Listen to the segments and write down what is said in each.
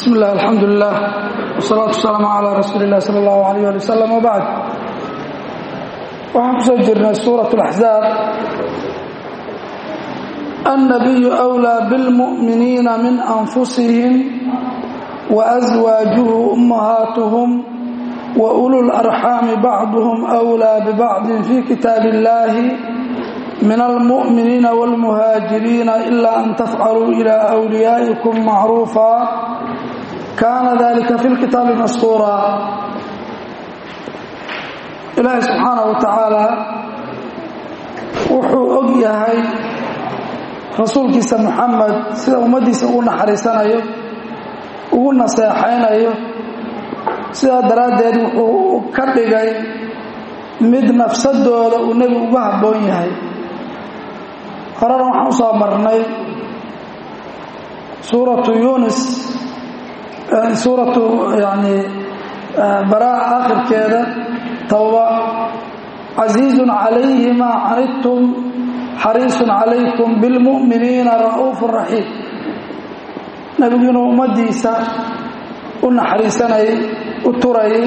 bismi illah alxamdu lilah wsalaatu wasalaamu calaa rasuuli illah sala allahu alayh ali wasalam wabacd waxaan ku soo jirnay suurat alaxzaab annabiyu wlaa bilmu'miniina min anfusihim waaswaajuhu ummahaatuhum wa ulu larxaami bacduhum wlaa bibacdin fi kitaab illahi min almu'miniina wاlmuhaajiriina ila an tafcaluu ilaa wliyaa'ikum macruufa kaana dalika fi lkitaabi maskuura ilaahi subxaana wa tacaala wuxuu og yahay rasuulkiisa muxamed sida ummaddiisa ugu naxariisanayo ugu naseexaynayo sidaa daraaddeed wuxuu ka dhigay mid nafsadooda uu nebigu uga habboon yahay horena waxaan u soo marnay suuratu yunis suuratu yani baraa aakhirkeeda towba casiizun calayhi maa canidtum xariisun calaykum bilmu'miniina ra'uufu raxiim nebigu inuu ummaddiisa u naxariisanayay u turayay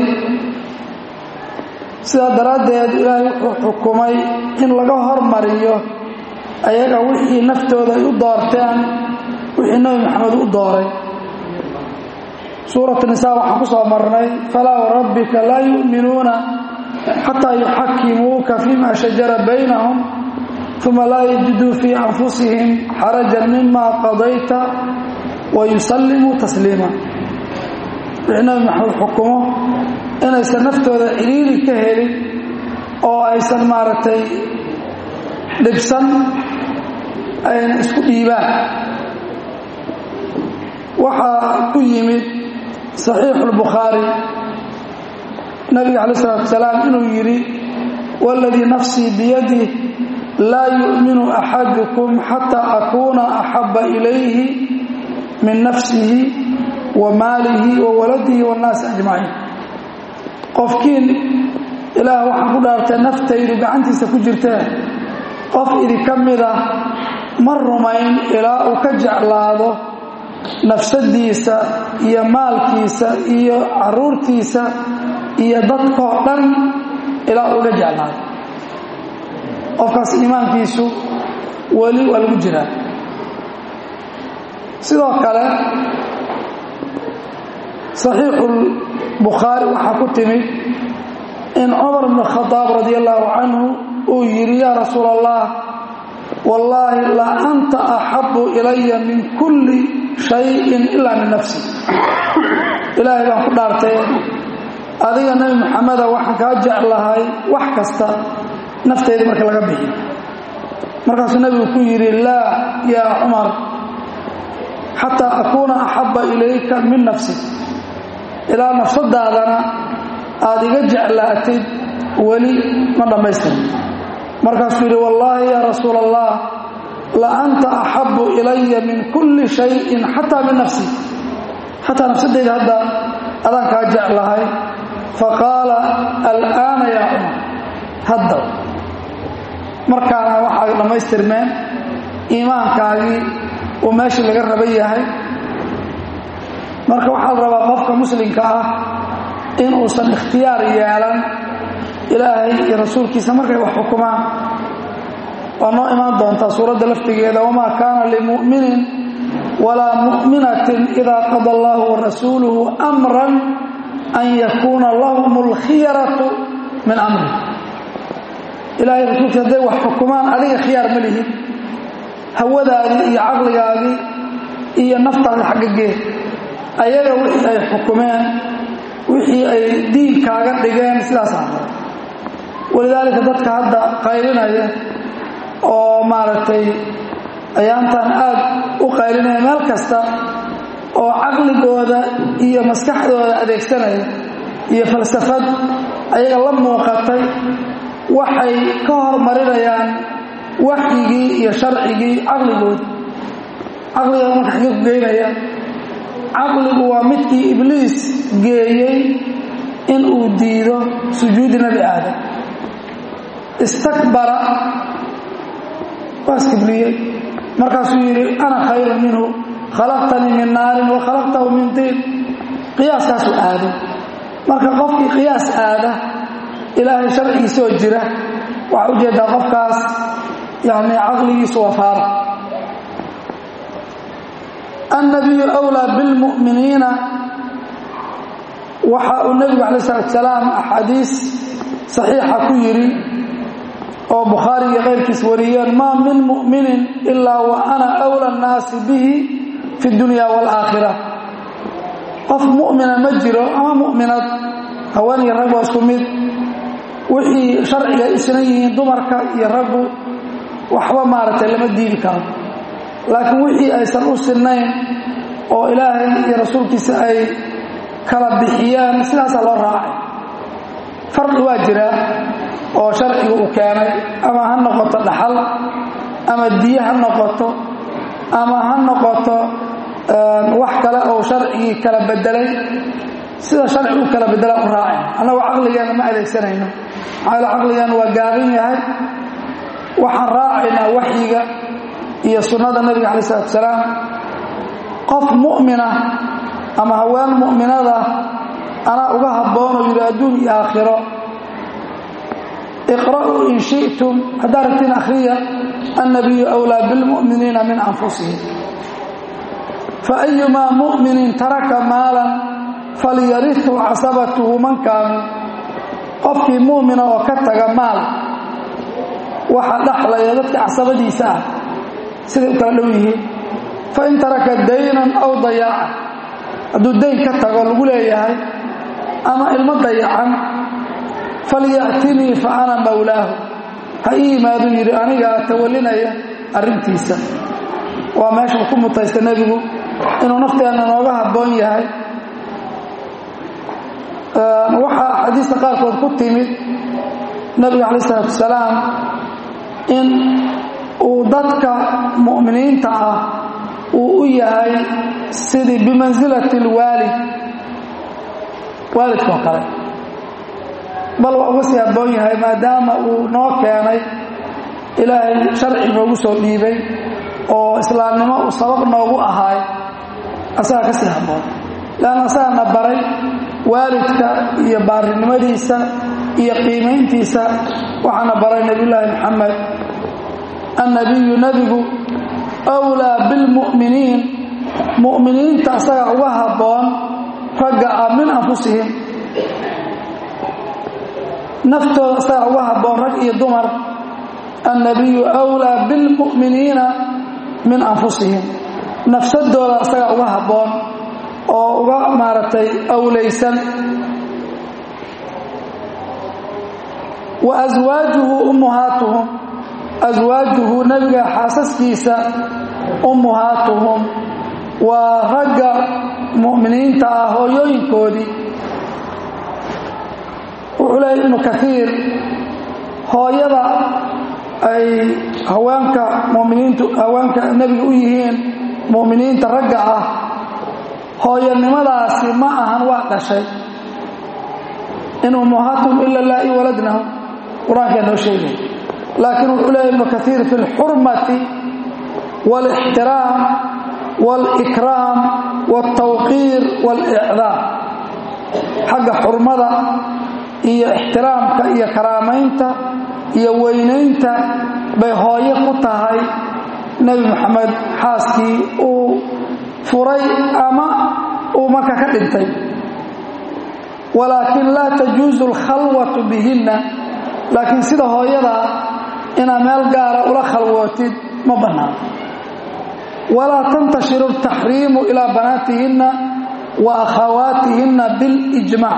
sidaa daraaddeed ilaahay wuxuu xukumay in laga hormariyo ayaga wixii naftooda ay u doorteen wixii nebi maxamed u dooray suuratu nisaa waxaan ku soo marnay falaa warabbika laa yu'minuuna xataa yuxakimuuka fima shajara baynahum uma laa yajiduu fii anfusihim xarajan mima qadayta wa yusallimuu tasliima wixii nebi maxamed xukumo inaysan naftooda ciriiri ka helin oo aysan maaragtay dhibsan ayna isku dhiibaan waxaa ku yimid saxiixu اlbukhaari nabiga calaه الsalatu asalaam inuu yidhi waladii nafsii biyadih laa yu'minu axadukum xataa akuuna axaba ilayhi min nafsihi wa maalihi wa waladihi waاnnaasi ajmaciin qofkiin ilaah waxaan ku dhaartay naftaydu gacantiisa ku jirtee qof idinka mida ma rumayn ilaa uu ka jeclaado nafsadiisa iyo maalkiisa iyo caruurtiisa iyo dadkoo dhan ilaa uga jeclaado qofkaas iimaankiisu weli waa lagu jiraa sidoo kale saxiixulbukhaari waxaa ku timid in cumar bn khadaab radi allaahu canhu uu yidhi yaa rasuul allah wallaahi la anta axabu ilaya min kulli shayin ilaa min nafsi ilaahay baan ku dhaartay adiga nebi maxameda waxaan kaa jeclahay wax kasta nafteyda marka laga bixi markaasuu nebigu ku yidhi laa yaa cumar xataa akuuna axaba ilayka min nafsi ilaa nafsadaadana aada iga jeclaatid weli ma dhammaystir markaasuu yidhi wallaahi yaa rasuul allah la anta axabu ilaya min kulli shayin xataa min nafsi xataa nafsadeyda hadda adaan kaa jeclahay faqaala alaana yaa cumar hadda markaana waxaa dhammaystirmeen iimaankaagii uu meeshii laga raba yahay marka waxaa la rabaa qofka muslimka ah in uusan ikhtiyaar yeelan ilaahay iyo rasuulkiisa markay wax xukumaan waa noo imaan doontaa suuradda laftigeeda wamaa kaana limu'minin walaa mu'minatin idaa qada allahu warasuuluhu amran an yakuuna lahum alkhiyaratu min amri ilahay rasuulkiisa hadday wax xukumaan adiga khiyaar ma lihid hawadaadii iyo caqligaadii iyo naftaadii xaggagee ayaga wixii ay xukumeen wixii ay diinkaaga dhigeen sidaas ahda walidaalika dadka hadda qaylinaya oo maaragtay ayaantan aad u qaylinaya meel kasta oo caqligooda iyo maskaxdooda adeegsanaya iyo falsafad ayaga la muuqatay waxay ka hormarinayaan waxyigii iyo sharcigii caqligooda caqliga marka xagee ku geynaya caqligu waa midkii ibliis geeyey in uu diido sujuudi nebi aadam istakbara waa iskibliyey markaasuu yidhi ana khayrun minhu khalaqtanii min naarin wa khalaqtahu min tiin qiyaaskaasuu aaday marka qofkii qiyaas aada ilaahay sharcigiisoo jira waxaa ujeedaa qofkaas yani caqligiisu waa faara annabiyu wlaa bilmu'miniina waxa uu nebigu calayi salatu salaam axaadiis saxiixa ku yidhi oo bukhaari iyo keyrkiis wariyeen maa min mu'minin ilaa wa ana wla annaasi bihi fi dunya waalaakhira qof mu'mina ma jiro ama mu'minad haween iyo rag waa isku mid wixii sharciga isna yihiin dumarka iyo raggu waxba maaragtay lama diidi karo laakiin wixii aysan u sinnayn oo ilaahay iyo rasuulkiisa ay kala bixiyaan sidaasaa loo raacay farqi waa jiraa oo sharciga uu keenay ama ha noqoto dhaxal ama diye ha noqoto ama ha noqoto wax kale oo sharcigii kala bedelay sida sharci u kala bedelaan u raacay annagoo caqligeena ma adeegsanayno maxaa caqligeena waa gaaban yahay waxaan raacaynaa waxyiga iyo sunnada nebiga calayi salatu salaam qof mu'mina ama haween mu'minada anaa uga habboonoo yidhi adduun iyo aakhiro iqra'uu in shi'tum haddaad rabtiin akhriya annabiyu wlaa bilmu'miniina min anfusihim faayumaa mu'minin taraka maalan falyarihu casabatuhu man kaanu qofkii mu'mina oo ka taga maal waxa dhaxlaya dadka casabadiisa ah siday u kala dhow yihiin fain taraka daynan aw dayaaca hadduu dayn ka tago lagu leeyahay ama ilmo dayacan falya'tinii fa ana mawlaahu ha ii yimaaduu yidhi anigaa tawallinaya arrintiisa waa meeshuu ku mutaysta nebigu inuu nafteenna nooga habboon yahay waxaa axaadiista qaarkood ku timid nebiga calayi isalaatu wasalaam in uu dadka mu'miniinta ah uu u yahay sidii bimansilati alwaalid waalidkoo kale bal waa uga sii habboon yahay maadaama uu noo keenay ilaahay sharci noogu soo dhiibay oo islaamnimo uu sabab noogu ahaay asagaa ka sii habboon leanna asagaana baray waalidka iyo baarinimadiisa iyo qiimayntiisa waxaana baray nebiyullaahi maxamed annabiyu nebigu wlaa bilmu'miniin mu'miniinta asagaa uga habboon ragga ah min anfusihim naftooda asagaa uga habboon rag iyo dumar annabiyu wlaa bilmu'miniina min anfusihim nafsadooda asagaa uga habboon oo uga maaragtay awlaysan wa aswaajuhu ummuhaatuhum aswaajuhu nebiga xaasaskiisa ummuhaatuhum waa ragga mu'miniinta ah hooyooyinkoodii wuxuu leeyay ibnu kaiir hooyada ay haweenka muminiintu haweenka nebiga u yihiin mu'miniinta ragga ah hooyanimadaasi ma ahan waa dhashay in ummuhaatum ila laa i waladnahu qur-aankaa noo sheegay laakiin wuxuu leeya ibnu kaiir fi اlxurmati wاlاxtiraam wاlإikraam wاltawqiir wاlإcdaam xagga xurmada iyo ixtiraamka iyo karaamaynta iyo weynaynta bay hooyo ku tahay nebi moxamed xaaskii uu furay ama uu marka ka dhintay walaakin laa tajuusu alkhalwatu bihinna laakiin sida hooyadaa inaad meel gaara ula khalwootid ma bannaan walaa tantashiru altaxriimu ilaa banaatihinna wa akhawaatihinna bilijmaac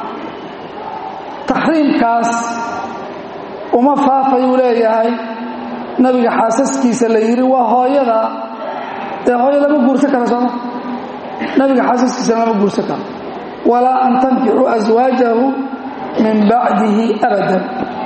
taxriimkaas uma faafayuu leeyahay nabiga xaasaskiisa la yidhi waa hooyada dee hooyo lama guursan karo sooma nabiga xaasaskiisa lama guursan karo walaa an tankixuu aswaajahu min bacdihi abadan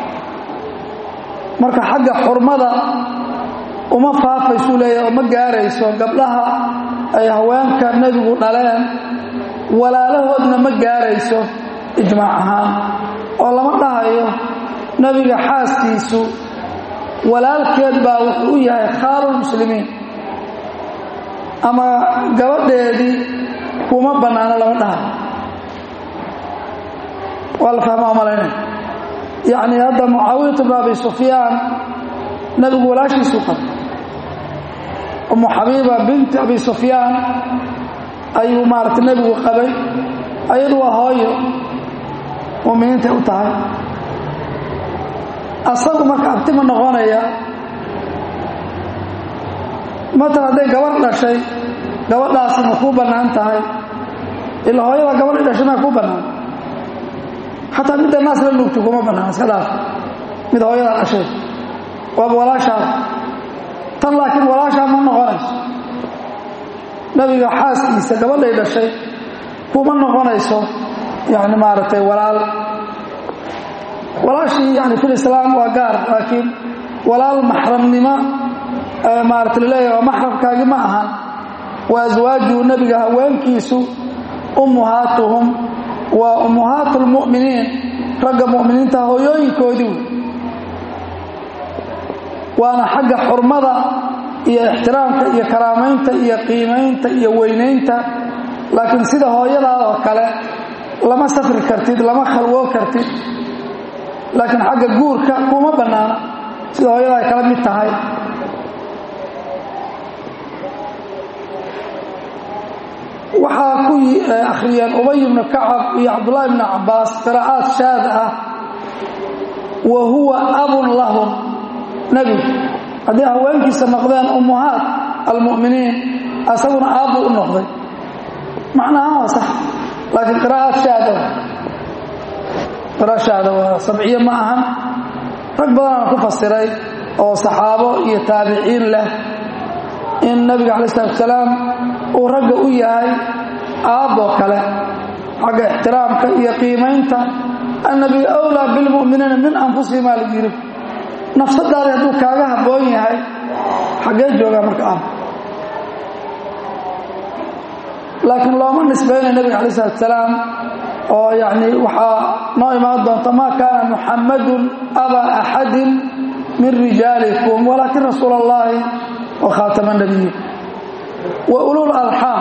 marka xagga xurmada uma faafaysuu leeyahay oo ma gaarayso gabdhaha ay haweenka nebigu dhaleen walaalahoodna ma gaarayso ijmaac ahaan oo lama dhahayo nebiga xaaskiisu walaalkeed baa wuxuu u yahay khaalulmuslimiin ama gabadheedii kuma bannaano lama dhahay waa la fahmaa malaynay yacni hadda mucaawiyatu bn abi sufyaan nebigu walaashiisuu qabay umu xabiiba binti abi sufyaan ayuu maarata nebigu qabay ayadu waa hooyo muminiintay u tahay asagu marka abtima noqonaya matan hadday gabadh dhashay gabadhaasi ma kuu bannaan tahay ila hooyada gabadhi dhashay maa kuu bannaan xataa midda naas la nuugti kuma bannaan iska dhaaf mid hooyada dhashay waaba walaashaada tan laakiin walaashaa ma noqonayso nabiga xaaskiisa gabadhay dhashay kuma noqonayso yani maaragtay walaal walaashii yani fil islaam waa gaar laakiin walaal maxramnimo maarata laleeyahy waa maxramkaagi ma ahan wa aswaajuu nebiga haweenkiisu ummuhaatuhum waa ummuhaatu lmu'miniin ragga mu'miniinta hooyooyinkoodii wey waana xagga xurmada iyo ixtiraamka iyo karaamaynta iyo qiimaynta iyo weynaynta laakiin sida hooyadaa oo kale lama safri kartid lama khalwoo kartid laakiin xagga guurka kuma bannaana sida hooyada ay kala mid tahay waxaa ku akhriyeen ubay ibnu kacab iyo cabdullaahi ibnu cabbaas qiraa'aad shaad ah wa huwa abun lahum nebigu haddii haweenkiisa noqdeen ummuhaat almu'miniin asaguna aabbuu u noqday macnaha waa sax laakiin qiraa'aad shaada qira'a shaada waa sabciye ma ahan rag badanaan ku fasiray oo saxaabo iyo taabiciin leh in nabiga calayi salatu wasalaam uu ragga u yahay aabboo kale xagga ixtiraamka iyo qiimaynta annabiyu awlaa bilmu'miniina min anfusihim aa lagu yidhi nafsadaadi hadduu kaaga habboon yahay xaggee joogaa marka aab laakiin looma nisbaynayo nabiga calayi salatu wasalaam oo yacni waxaa noo imaan doonta maa kaana muxammadun abaa axadin min rijaalikum walaakin rasuula allahi wa khaatama nabiyin wa ulul arxaam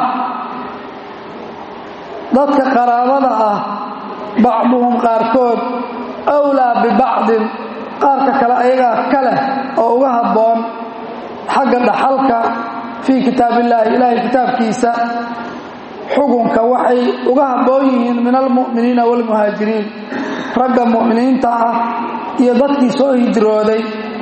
dadka qaraabada ah bacduhum qaarkood awlaa bibacdin qaarka kale ayagaa ka leh oo uga habboon xagga dhaxalka fii kitaab illaahi ilaahay kitaabkiisa xukunka waxay uga habboon yihiin min almu'miniina waalmuhaajiriin ragga mu'miniinta ah iyo dadkii soo hijrooday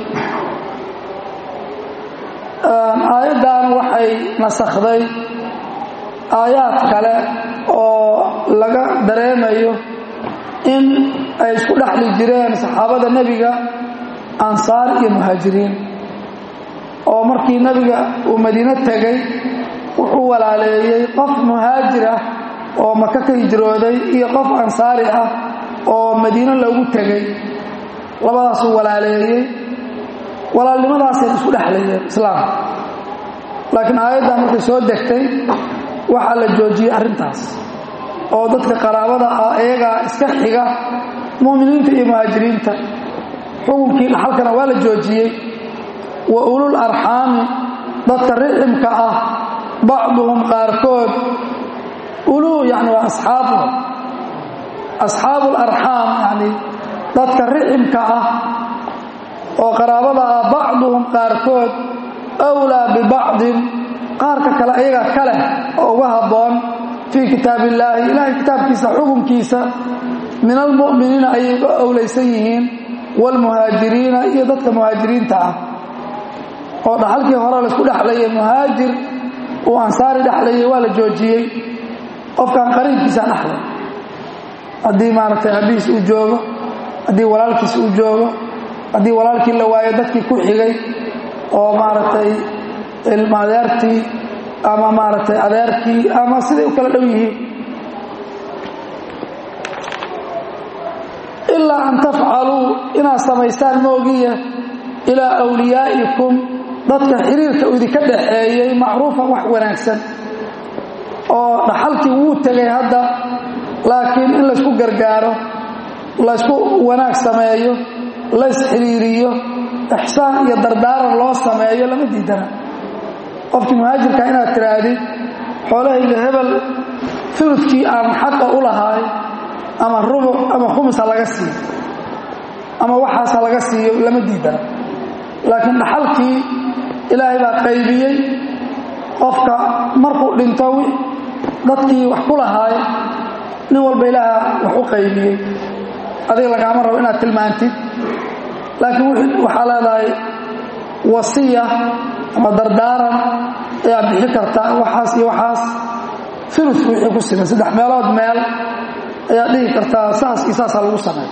aayaddan waxay nasakhday aayaad kale oo laga dareemayo in ay isku dhexli jireen saxaabada nebiga ansaar iyo muhaajiriin oo markii nebiga uu madiino tegey wuxuu walaaleeyey qof muhaajir ah oo maka ka hijrooday iyo qof ansaari ah oo madiino loogu tegey labadaasuu walaaleeyey walaalnimadaasay isku dhexlayeen islaamka laakiin aayaddan markay soo degtay waxaa la joojiyey arrintaas oo dadka qaraabada ah iyagaa iska xiga mu'miniinta iyo muhaajiriinta xukunkii dhaxalkana waa la joojiyey wa ulul arxaami dadka riximka ah bacduhum qaarkood uluu yani waa asxaabu asxaabu larxaam yani dadka riximka ah oo qaraabada ah bacduhum qaarkood awlaa bibacdin qaarka kale ayaga ka leh oo uga habboon fii kitaab illaahi ilaahay kitaabkiisa xukunkiisa min almu'miniina ayay uga owlaysan yihiin waalmuhaajiriina iyo dadka muhaajiriinta ah oo dhaxalkii hore laysku dhexlayay muhaajir uu ansaari dhexlayay waa la joojiyey qofkan qariibkiisaa dhexlay haddii maaragtay abihiis uu joogo haddii walaalkiis uu joogo haddii walaalkii la waayo dadkii ku xigay oo maaragtay ilma adeertii ama maaragtay adeerkii ama siday u kala dhow yihiin ilaa an tafcaluu inaad samaysaan moogiya ilaa awliyaa'ikum dadka xiriirka idinka dhaxeeyey macruufan wax wanaagsan oo dhaxalkii wuu tegay hadda laakiin in laysku gargaaro laysku wanaag sameeyo lays xiriiriyo ixsaan iyo dardaaran loo sameeyo lama diidana qofkii muhaajirka inaad tihaahdid xoolahayga hebel uludkii aan xaqa u lahaay ama rubuc ama khumis ha laga siiyo ama waxaas ha laga siiyo lama diidana laakiin dhaxalkii ilaahay baa qaybiyey qofka markuu dhinto dadkii wax ku lahaay nin walba ilaaha wax u qaybiyey adiga lagaama rabo inaad tilmaantid laakiin waxaa leedahay wasiya ama dardaaran ayaad bixi kartaa waxaas iyo waxaas uludku wixii ku siman saddex meelood meel ayaad dhihi kartaa saas iyo saasaa lagu sameey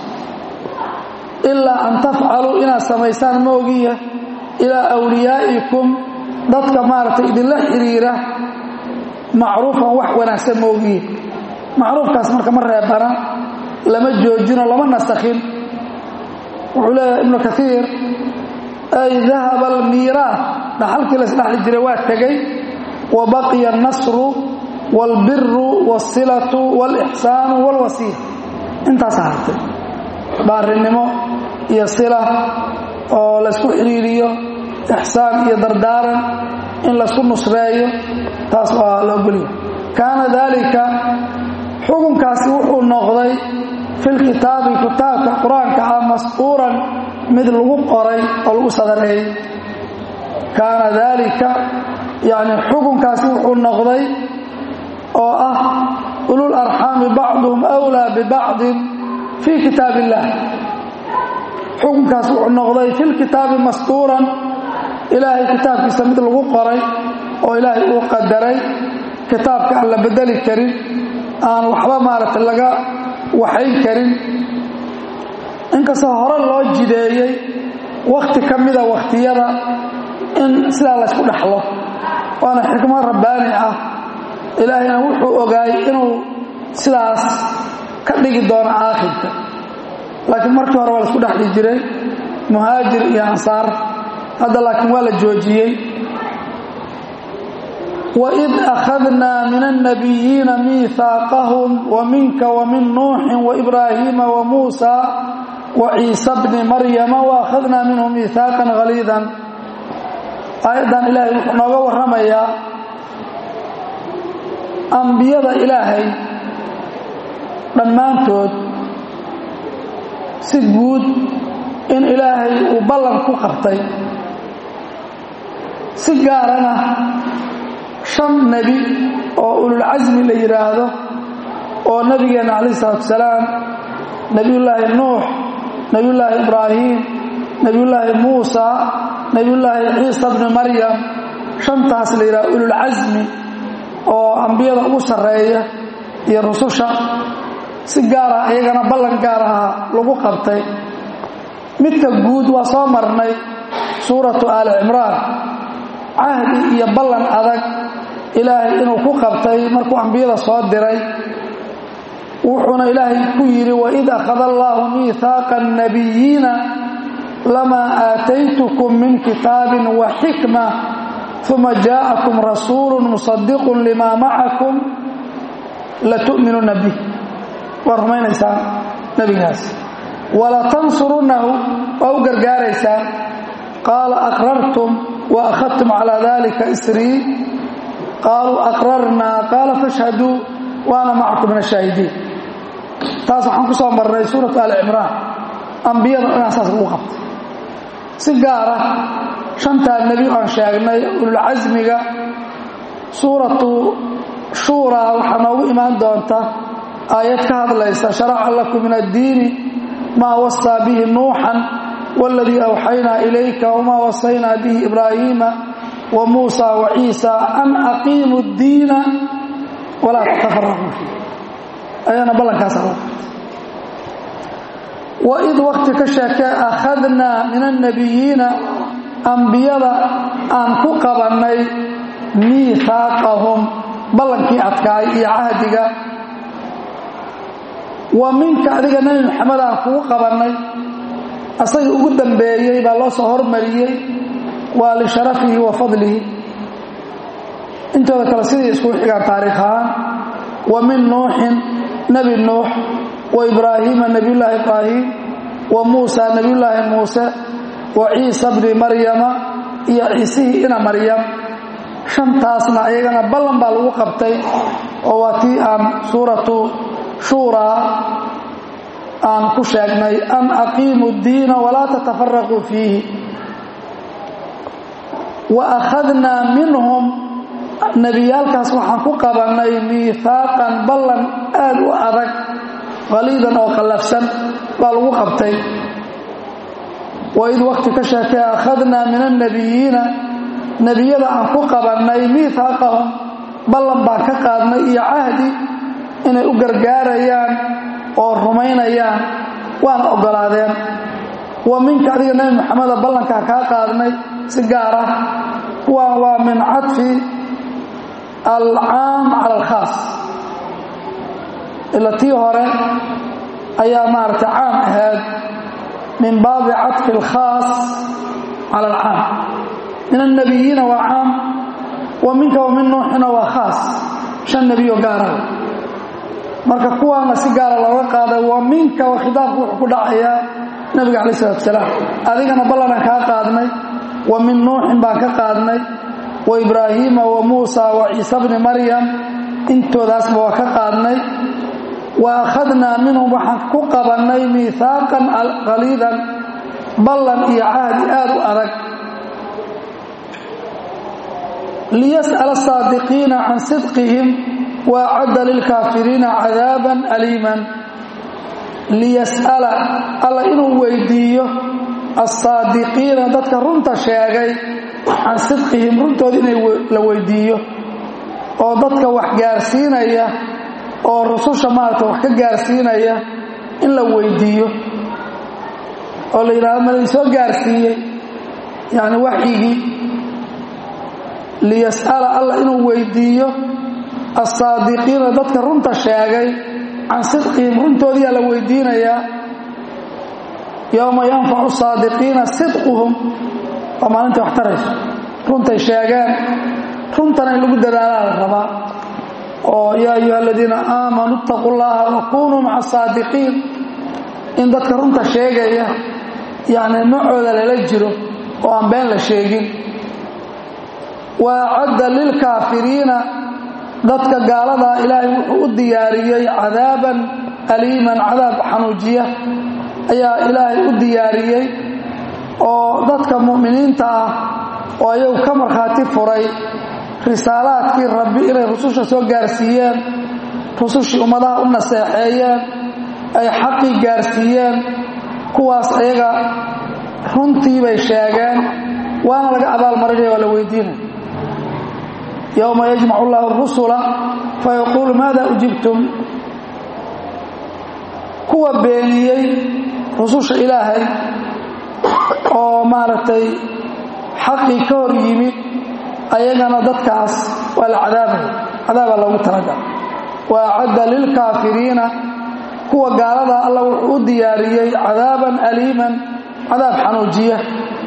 ilaa an tafcaluu inaad samaysaan moogiya ilaa wliyaa'ikum dadka maaragtay idinla xiriira macruufan wax wanaagsan moogiye macruufkaas marka ma reebana lama joojino lama nasakhin wuxuu leeyahay ibnu kaiir ay dahaba almiiraah dhaxalkii la isdhexli jiray waa tegey wa baqiya alnasru waalbiru waalsilatu waalixsaanu waalwasiila intaasa hartay baarinimo iyo sila oo laysku xidhiiriyo ixsaan iyo dardaaran in laysku nusreeyo taas waa la ogolya kaana daalika xukunkaasi wuxuu noqday filkitaabi kitaabka qur-aanka ah masquuran mid lagu qoray oo lagu sadareeyey kaana daalika yacni xukunkaasi wuxuu noqday oo ah ulul arxaami bacduhum wlaa bibacdin fii kitaab illaah xukunkaas wuxuu noqday filkitaabi masquuran ilaahay kitaabkiisa mid lagu qoray oo ilaahay uu qadaray kitaabka aan la bedeli karin aan waxba maaragtay laga waxayn karin inkastoo hore loo jideeyey wakhti ka mida wakhtiyada in sidaa laysku dhexlo waana xikmad rabbaani ah ilaahayna wuxuu ogaayey inuu sidaas ka dhigi doono aakhirka laakiin markii hore waa laisku dhexli jiray muhaajir iyo ansaar hadda laakiin waa la joojiyey waid akhadnaa min annabiyiina miihaaqahum wa minka wa min nuuxin waibraahiima wa muusa wa ciisa bni maryama wa akhadnaa minhum miihaaqan haliidan aayaddan ilaahay wuxuu nooga warramayaa ambiyada ilaahay dhammaantood si guud in ilaahay uu ballan ku qabtay si gaarana shan nebi oo ululcasmi la yidhaahdo oo nebigeenna calayh isalaatu salaam nebiyullaahi nuux nebiyullaahi ibraahim nebiyullaahi muusa nebiyullaahi ciisa bni maryam shantaas la yidhahdo ululcasmi oo ambiyada ugu sarreeya iyo rususha si gaara iyagana ballan gaar aha lagu qabtay midka guud waa soo marnay suuratu aali cimraan cahdi iyo ballan adag ilaahay inuu ku qabtay markuu ambiyada soo diray wuxuuna ilaahay ku yidhi waid akhada allaahu miihaaqa annabiyiina lamaa aataytukum min kitaabin wa xikma uma jaa'akum rasuulu musadiqun limaa macakum latu'minuna bih waa rumaynaysaan nebigaas walatansurunnahu waa u gargaaraysaan qaala aqrartum wa akhadtum calaa dalika isrii qaaluu aqrarnaa qaala fashhaduu waana macakum min ashaahidiin taas waxaan ku soo marnay suuratu ali cimraan ambiyada inaa saas lagu qabtay si gaara shantaa nebi aan sheegnay ululcasmiga suuratu shuuraa waxaa noogu imaan doonta aayad ka hadlaysa sharaca lakum min addiini maa wasaa bihi nuuxan waladii awxaynaa ilayka wamaa wasaynaa bihi ibraahiima wa muusa wa ciisa an aqiimu ddiina walaa tatafaraquu fiih ayana ballankaas agu waid wakti ka sheekee akhadnaa min annabiyiina ambiyada aan ku qabannay miihaaqahum ballankii adkaay iyo cahdiga wa minka adiga nebi maxamed aan kugu qabannay asaga ugu dambeeyey baa loo soo hormariyey waa lisharafihi wa fadlihi intooda kale sidii iskugu xigaan taariikh ahaan wa min nuuxin nebi nuux wa ibraahiima nebiyullaahi ibraahim wa muusa nebiyullaahi muuse wa ciisa bni maryama iyo ciisihii ina maryam shantaasna iyagana ballan baa lagu qabtay oo waa tii aan suuratu shuuraa aan ku sheegnay an aqiimu ddiina walaa tatafaraquu fiihi wa akhadnaa minhum nebiyaalkaas waxaan ku qabannay miihaaqan ballan aad u adag qaliidan oo qallafsan baa lagu qabtay waid waqti ka sheekee akhadnaa min annabiyiina nebiyada aan ku qabannay miihaaqahum ballan baan ka qaadnay iyo cahdi inay u gargaarayaan oo rumaynayaan waana oggolaadeen wa minka adiga nebi maxameda ballankaa kaa qaadnay si gaar ah kuwaan waa min cadfi alcaam cala alkhaas ila tii hore ayaa maaragtay caam ahayd min baabi cadfi alkhaas cala alcaam min annabiyiina waa caam wa minka wa min nuuxina waa khaas shan nebiyo gaaraha marka kuwaana si gaara looga qaaday wa minka wa khitaabku wuxuu ku dhacayaa nabiga calayi salatu salaam adigana ballanaan kaa qaadnay wa min nuuxin baan ka qaadnay wa ibraahiima wa muusa wa ciise bni maryam intoodaasba waa ka qaadnay wa akhadnaa minhum waxaan ku qabannay miihaaqan qaliidan ballan iyo cahdi aad u adag liyas'ala asaadiqiina can sidqihim wa acadda lilkaafiriina cadaaban aliiman liyas'ala alla inuu weydiiyo alsaadiqiina dadka runta sheegay can sidqihim runtooda inay la weydiiyo oo dadka wax gaarsiinaya oo rususha maaragta wax ka gaarsiinaya in la weydiiyo oo la yidhahdo ma laysoo gaarsiiyey yacni waxyigii liyas'ala alla inuu weydiiyo alsaadiqiina dadka runta sheegay can sidqihim runtoodiyaa la weydiinayaa yowma yanfacu saadiqiina sidquhum waa maalintai wax tarayso runtay sheegeen runtana in lagu dadaalaa la rabaa oo yaa ayuha aladiina aamanuu itaquu llaha wa kunuu maca asaadiqiin in dadka runta sheegaya yacni macooda lala jiro oo aan been la sheegin wa acadda lilkaafiriina dadka gaaladaa ilaahay wuxuu u diyaariyey cadaaban aliiman cadaab xanuujiya ayaa ilaahay u diyaariyey oo dadka mu'miniinta ah oo ayagu ka markhaati furay risaalaadkii rabbi inay rususha soo gaarsiiyeen rusushii ummadaha u naseexeeyeen ay xaqii gaarsiiyeen kuwaas ayaga runtii bay sheegeen waana laga abaalmarinaya waa la weydiinaya yowma yajmacu llahu rusula fayaquulu maada ujibtum kuwa beeniyey rususha ilaahay oo maaragtay xaqii ka hor yimid ayagana dadkaas waa la cadaabaya cadaabaa loogu talagal wa acadda lilkaafiriina kuwa gaalada alla wuxuu u diyaariyey cadaaban aliiman cadaab xanuujiya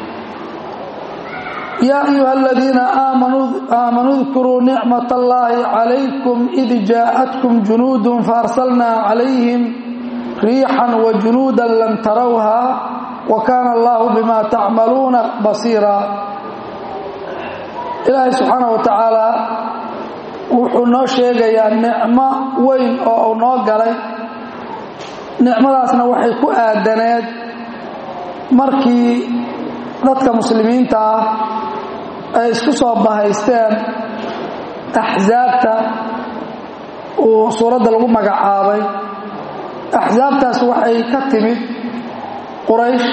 yaa ayuha aladiina aamanuu dkuruu nicmat allaahi calaykum id jaa'atkum junuudun faarsalnaa calayhim riixan wa junuudan lam tarawha wa kaana allahu bima tacmaluuna basiira ilaahay subxaana wa tacaala wuxuu noo sheegayaa nicmo weyn oo uu noo galay nicmadaasna waxay ku aadaneed markii dadka muslimiinta ah ay isku soo bahaysteen axsaabta uu suuradda lagu magacaabay axsaabtaas waxay ka timid quraysh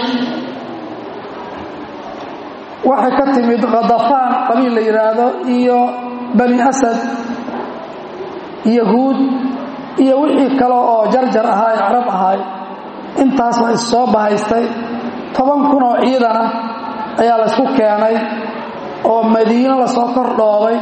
waxay ka timid khadafaan qabiil la yidhaahdo iyo bani asad yahuud iyo wixii kale oo jarjar ahaa ee carab ahaay intaas baa is soo bahaystay toban kun oo ciidan ah ayaa la ysku keenay oo madiino lasoo kor dhoobay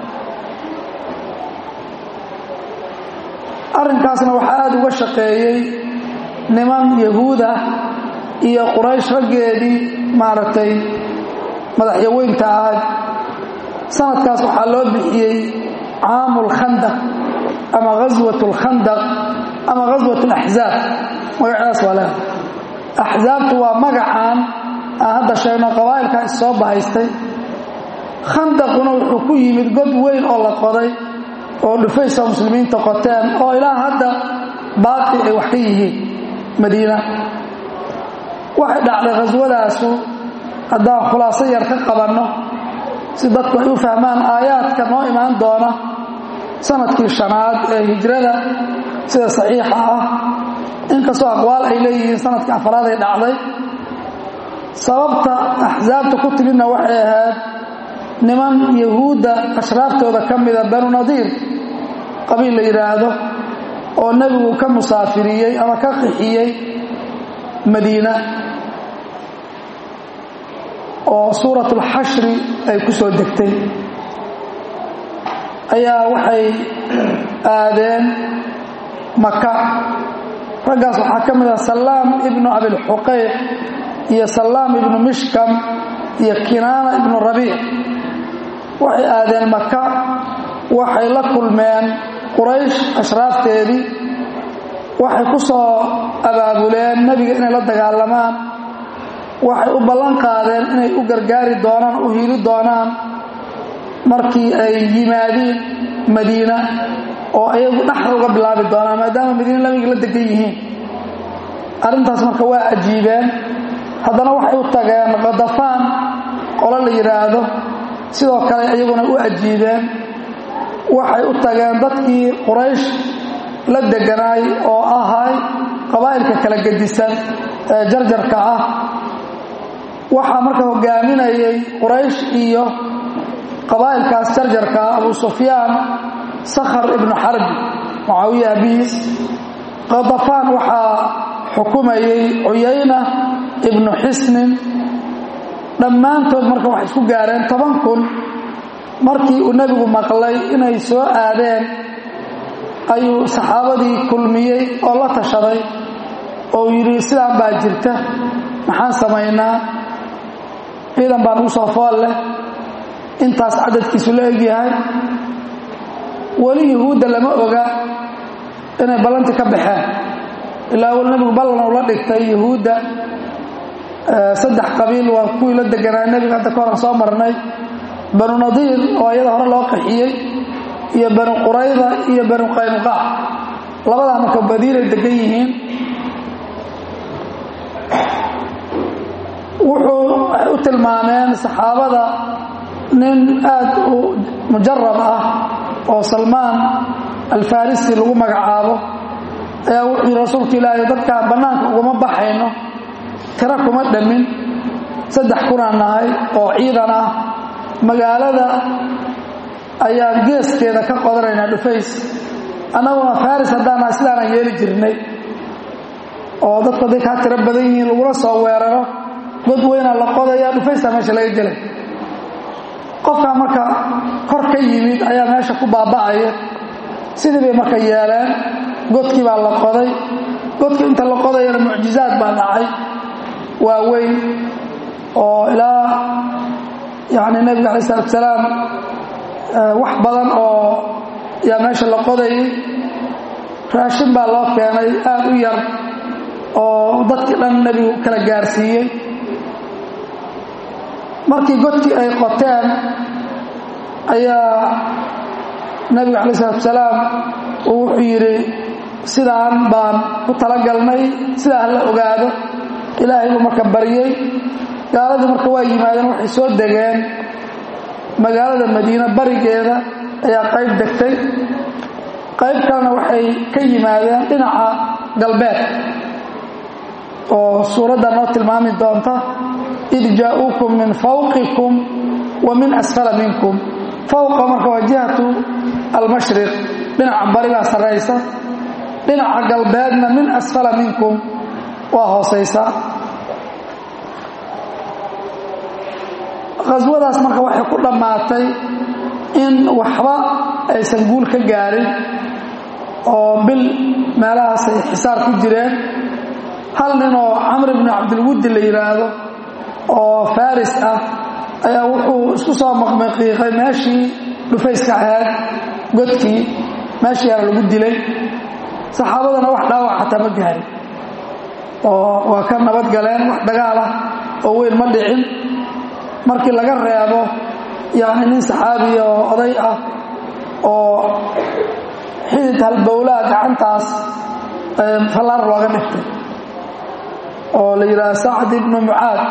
arrinkaasna waxaa aada uga shaqeeyey niman yahuud ah iyo quraysh raggeedii maaragtay madaxyaweynta ahayd sanadkaas waxaa loo bixiyey caamu lkhandaq ama ghaswat lkhandaq ama ghaswat laxzaab magacyadaas waa leedahay axsaabtu waa magacaan aan hadda sheegno qabaa'ilkaa is soo bahaystay khandaquna wuxuu ku yimid god weyn oo la qoday oo dhufaysa muslimiinta qoteen oo ilaa hadda baaqi ay wax ka yihiin madiina waxay dhacday khaswadaasu haddaan khulaaso yar ka qabanno si dadku ay u fahmaan aayaadka noo imaan doona sanadkii shanaad ee hijrada sida saxiixa ah inkastoo aqwaal ay leeyihiin sanadkii afaraad ay dhacday sababta axsaabta ku timidna waxay ahayd niman yahuudda ashraaftooda ka mida banu nadiir qabiil la yidhaahdo oo nebigu ka musaafiriyey ama ka qixiyey madiina oo suuratulxashri ay ku soo degtay ayaa waxay aadeen maka raggaas waxaa ka mid ah salaam ibnu abilxuqayq iyo salaam ibnu mishkam iyo kinaana ibnu rabiic waxay aadeen maka waxay la kulmeen quraysh ashraafteedii waxay ku soo abaabuleen nebiga inay la dagaalamaan waxay u ballan qaadeen inay u gargaari doonaan u hiili doonaan markii ay yimaadiin madiina oo ayagu dhaxda uga bilaabi doonaan maadaama madiina nabiga la degan yihiin arrintaas marka waa ajiibeen haddana waxay u tageen kadafaan qolo la yidhaahdo sidoo kale iyaguna u ajiibeen waxay u tageen dadkii quraysh la deganaay oo ahay qabaa'ilka kala gedisan ee jarjarka ah waxaa marka hogaaminayay quraysh iyo qabaa'ilkaas jarjarka ah abu sufyaan sakhar ibnu xarbi mucaawiya abiis kadafaan waxaa xukumayey cuyayna ibnu xisnin dhammaantood marka waxay isku gaareen toban kun markii uu nebigu maqlay inay soo aadeen ayuu saxaabadii kulmiyey oo la tashaday oo yidhi sidaan baa jirta maxaan samaynaa ciidan baan ugu soo fool leh intaas cadadkiisu la egyahay weli yuhuudda lama oga inay ballanti ka baxeen ilaa wal nebigu ballan uu la dhigtay yuhuudda saddex qabiil waa kuwii la deganaa nebiga hadda ka horan soo marnay banu nadiir oo iyada hore loo qaxiyey iyo banu qurayda iyo banu qaynuqaac labadaa marka badiinay degan yihiin wuxuu waxay u tilmaameen saxaabada nin aad u mujarab ah oo salmaan alfarisi lagu magacaabo ayaa wuxuu yidhi rasuulka ilaahay dadkaan bannaanka uguma baxayno tiro kuma dhammin saddex kunaan nahay oo ciidan ah magaalada ayaan geeskeeda ka qodanaynaa dhufays annaguna faris haddaan nahay sidaanaan yeeli jirnay oo dadku hadday kaa tiro badan yihiin lagula soo weeraro god weynaa la qodayaa dhufaysaa meesha laga gelay qofkaa marka kor ka yimid ayaa meesha ku baaba'aya sidii bay marka yeeleen godkii baa la qoday godkii inta la qodayana mucjizaad baa dhacay waaweyn oo ilaa yani nebiga alai salatu salaam wax badan oo yaa meesha la qodayay raashin baa loo keenay aad u yar oo dadkii dhan nebigu kala gaarsiiyey markii godkii ay qoteen ayaa nebigu alai salatu salaam uu wuxuu yidhi sidaan baan ku talagalnay sidaa hala ogaado ilaahay buu marka baryey gaaladii marka waa yimaadeen waxay soo degeen magaalada madiine barigeeda ayaa qayb degtay qayb kalena waxay ka yimaadeen dhinaca galbeed oo suuradda noo tilmaami doonta id jaa'uukum min fawqikum wa min asfala minkum fawqa marka waa jihatu almashriq dhinaca barigaa sarraysa dhinaca galbeedna min asfala minkum waa hoosaysa khaswadaas marka waxay ku dhammaatay in waxba aysan guul ka gaarin oo bil meelahaas ay xisaar ku jireen hal nin oo camr ibnu cabdilwuddi la yidhaahdo oo faris ah ayaa wuxuu isku soo maqmaqiiqay meeshii dhufayska ahayd godkii meeshii yaana lagu dilay saxaabadana wax dhaawac xataa ma gaarin oo waa ka nabad galeen wax dagaal ah oo weyn ma dhicin markii laga reebo yani nin saxaabiya oo oday ah oo xidid halbowlaa gacantaas fallaar looga dhiftay oo la yidhaha sacd ibnu mucaad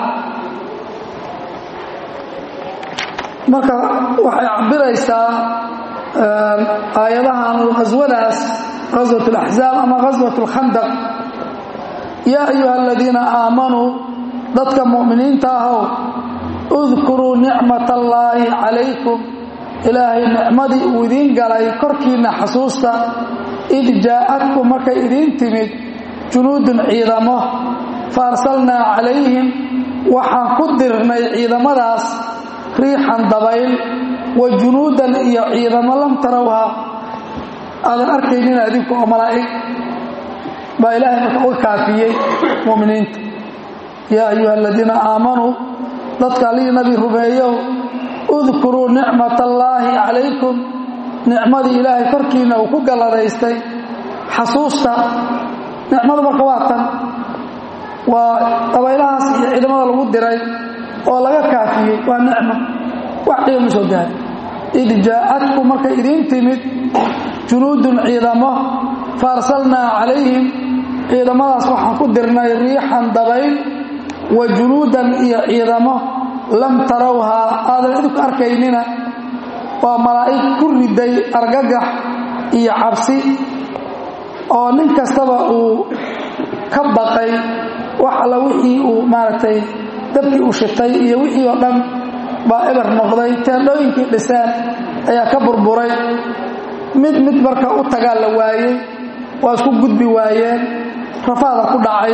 marka waxay cabiraysaa aayadahan qaswadaas qaswat alaxzaab ama qaswat alkhandaq yaa ayuha aladiina aamanuu dadka mu'miniinta ahow udkuruu nicmat allaahi calaykum ilaahay nicmadii uu idiin galay korkiinna xasuusta id jaa'adkum markay idiin timid junuudun ciidamo fa arsalnaa calayhim waxaan ku dirnay ciidamadaas riixan dabayl wa junuudan iyo ciidamo lam tarawha aadan arkaynina adinku oo malaa'ig baa ilaahay marka uga kaafiyey mu'miniinta yaa ayuha aladiina aamanuu dadka allihii nabi rumeeyow udkuruu nicmat allaahi calaykum nicmadii ilaahay korkiinna uu ku galladaystay xasuusta nicmadu marka waa tan waa dabaylahaas iyo ciidamada lagu diray oo laga kaafiyey waa nicmo wax dhiba ma soo gaari id jaa'adku markay idiin timid junuudun ciidamo fa arsalnaa calayhim ciidamadaas waxaan ku dirnay riixan dabayl wa junuudan iyo ciidamo lam tarawhaa aadan idinku arkaynina waa malaa'ig ku riday argagax iyo cabsi oo nin kastaba uu ka baqay wax alla wixii uu maaragtay dabkii uu shitay iyo wixii oo dhan baa eber noqday teendhooyinkii dhiseen ayaa ka burburay mid mid marka u tagaa la waayey waa isku gudbi waayeen rafaada ku dhacay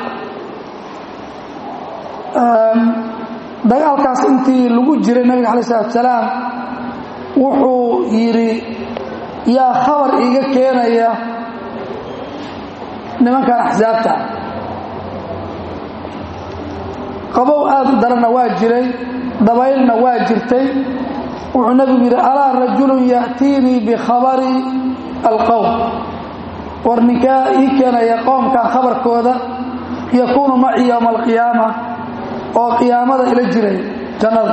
dagaalkaas intii lagu jiray nabiga alai salatu salaam wuxuu yidhi yaa khabar iiga keenaya nimankan axsaabta qabow aad u daranna waa jiray dabaylna waa jirtay wuxuu nabigu yidhi alaa rajulun ya'tiinii bikhabari alqowm war ninkaa ii keenaya qoomkan khabarkooda yakuunu maci yowma alqiyaama oo qiyaamada ila jiray jannada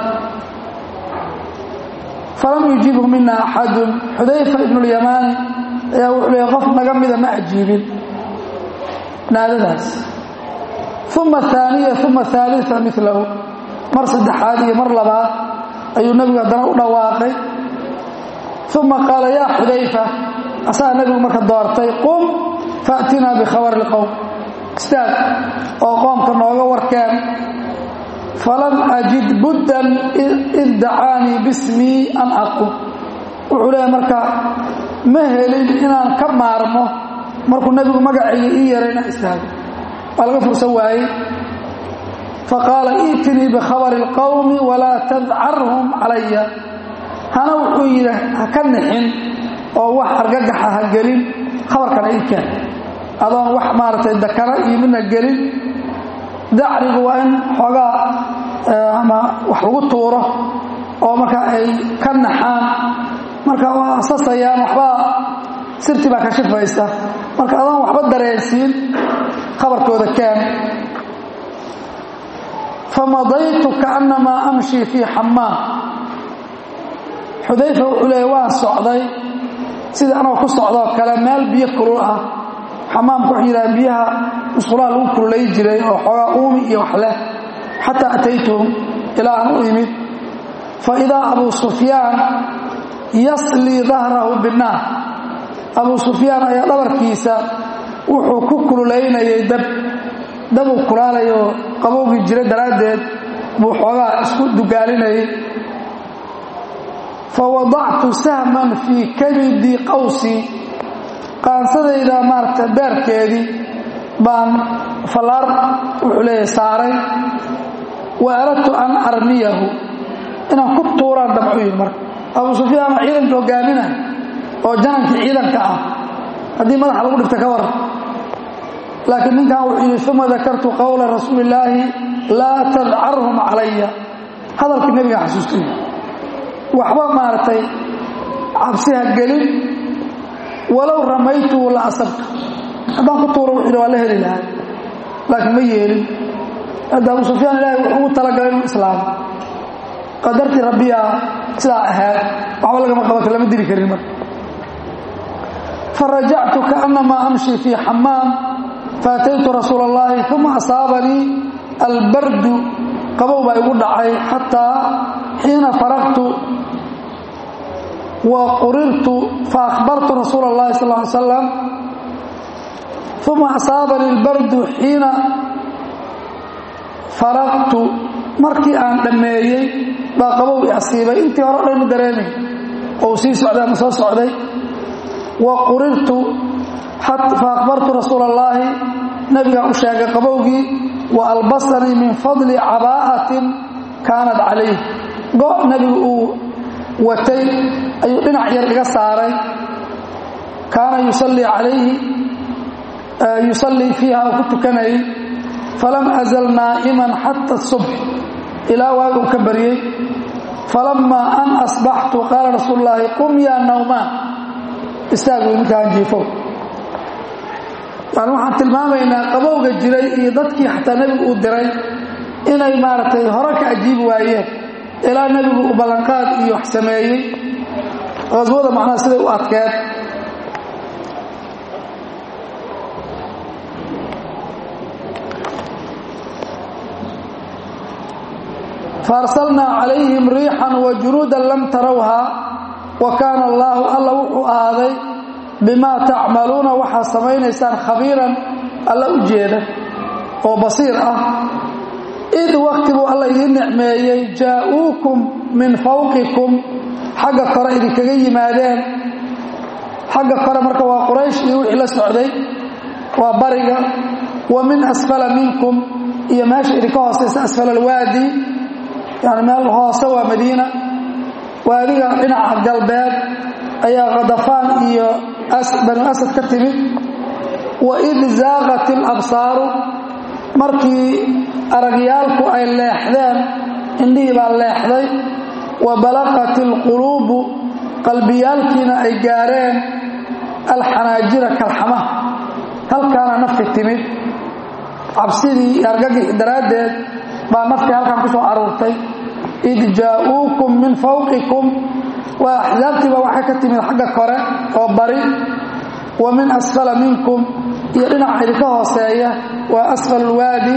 falam yujiibhu mina axadun xudayfa ibnu اlyamaani ayaa wuxuu leeyay qof naga mida ma ajiibin naadadaas uma aaniya uma aalia milahu mar saddexaad iyo mar labaad ayuu nebigu haddana u dhawaaqay uma qaala yaa xudayfa asagaa nebigu marka doortay qum faatinaa bikhabari اlqowm istaag oo qoomka nooga warkeen falam ajid buddan id dacaanii bismii an aqum wuxuu leeya marka ma helin inaan ka maarmo markuu nebigu magacayga ii yaray inaan istaago waa laga fursan waayey faqaala iitinii bikhabari اlqowmi walaa tadcarhum calaya hana wuxuu yidhi ha ka nixin oo wax argagaxa ha gelin khabarkana ii keen adoon wax maaragtay dakana iyo midna gelin dacrigu waa in xoogaa ama wax lagu tuuro oo marka ay ka naxaan marka waa asasayaan waxbaa sirti baa ka shifaysa marka adoon waxba dareensiin khabarkooda keen famadaytu kaannamaa amshi fii xamaam xudayfa wuxuu leeya waan socday sidii anagoo ku socdoo kale meel biyo kulul ah xamaamka wuxuu yidhaha biyaha musqulaha lagu kululay jiray oo xoogaa uumi iyo wax leh xataa ataytuhum ilaa aan u imid fa idaa abuu sufyaan yaslii dahrahu binnaar abuu sufyaan ayaa dhabarkiisa wuxuu ku kululaynayay dab dabuu kulaalayoo qabowgii jira daraaddeed buu xoogaa isku dugaalinayay fa wadactu sahman fii kabidi qawsii qaansadayda maaragta beerkeedii baan fallaar wuxuu leeyahay saaray wa aradtu an armiyahu inaan ku tuuraan dabcu yidhi marka abuu sufyaan oo ciidanka hogaaminay oo janankii ciidanka ah haddii madaxa lagu dhifta ka waran laakiin ninkan wuxuu yidhi uma dakartu qowla rasuuli illaahi laa tadcarhum calaya hadalkii nebiga xasuustay waxba maaragtay cabsi ha gelin walow ramaytuhu la asabtu haddaan ku tuuro wuxuu yidhi waa la heli lahaa laakiin ma yeelin hadda abuu sufyaan ilaahay wuxuu ugu talagalay inuu islaamo qadartii rabbiyaa sidaa ahaad waxba lagama qabato lama dili karin marka farajactu kaanamaa amshi fii xamaam faataytu rasuula اllahi uma asaabanii albardu qabow baa igu dhacay xataa xiina faraqtu wa qurirtu faahbartu rasuula اllahi sal ly slam uma asaabanii albardu xiina faraqtu markii aan dhammeeyey baa qabow i asiibay intii hore o dhan ma dareemay oo sii socday ama soo socday wa qurirtu faakbartu rasuula اllaahi nabigaa u sheegay qabowgii wa albasanii min fadli cabaa'atin kaanat calayh go' nebigu uu watay ayuu dhinac yar iga saaray kaana yusallii calayhi yusallii fiiha oo ku tukanayay falam azal naa'iman xata subx ilaa waagi uu ka baryey falamaa an asbaxtu qaala rasuulu llaahi qum yaa nawmaan istaag wey ninkaan jiifow yani waxaan tilmaamaynaa qabowga jiray iyo dadkii xataa nebigu uu diray inay maaragtay hore ka ajiibi waayeen ilaa nebigu uu ballanqaad iyo wax sameeyey qaswada macnaha siday u adkeed faarsalnaa calayhim riixan wa junuudan lam tarawhaa wa kaana allaahu alla wuxuu ahaaday bimaa tacmaluuna waxaad samaynaysaan khabiiran alla u jeeda oo basiir ah id wakti buu alla idiin nicmeeyey jaa'uukum min fawqikum xagga kore idinkaga yimaadeen xagga kore marka waa quraysh iyo wixii la socday waa bariga wa min asfala minkum iyo meesha idinka hoosaysa asfal alwaadi yani meel hoose waa madiina waadiga dhinaca galbeed ayaa khadafaan iyo banu asad ka timid wa id zaaqat ilabsaaru markii aragyaalku ay leexdeen indhihii baa leexday wa balaqat ilquluubu qalbiyaalkiina ay gaareen alxanaajira kalxamaha halkaana nafti timid cabsidii iyo argagixi daraaddeed baa naftii halkan ku soo aruurtay id jaa'uukum min fawqikum waa axsaabtiiba waxay ka timid xagga kore oo bari wa min asfala minkum iyo dhinaca idinka hooseeya waa asfal alwaadi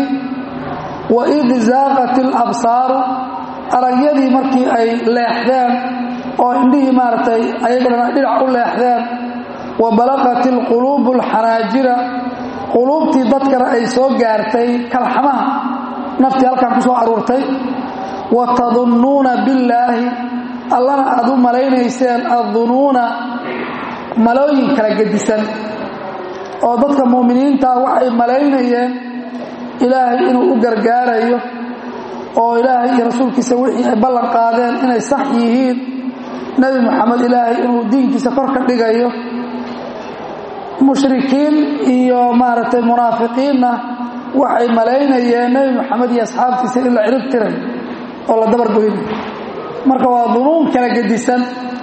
wa id zaaqat ilabsaaru aragyadii markii ay leexdeen oo indhihii maaragtay ayagana dhinac u leexdeen wa balaqat ilquluubu alxanaajira quluubtii dadkana ay soo gaartay kalxamaha naftii halkan ku soo aruurtay wa tadunnuuna billaahi allana aad u malaynayseen addunuuna malooyin kala gedisan oo dadka mu'miniintaa waxay malaynayeen ilaahay inuu u gargaarayo oo ilaahay iyo rasuulkiisa wixii ay ballan qaadeen inay sax yihiin nebi moxamed ilaahay inuu diinkiisa kor ka dhigayo mushrikiin iyo maaragtay munaafiqiinna waxay malaynayeen nebi moxamed iyo asxaabtiisa in la cirib tiray oo la dabargoynayo marka waa dunuun kala gedisan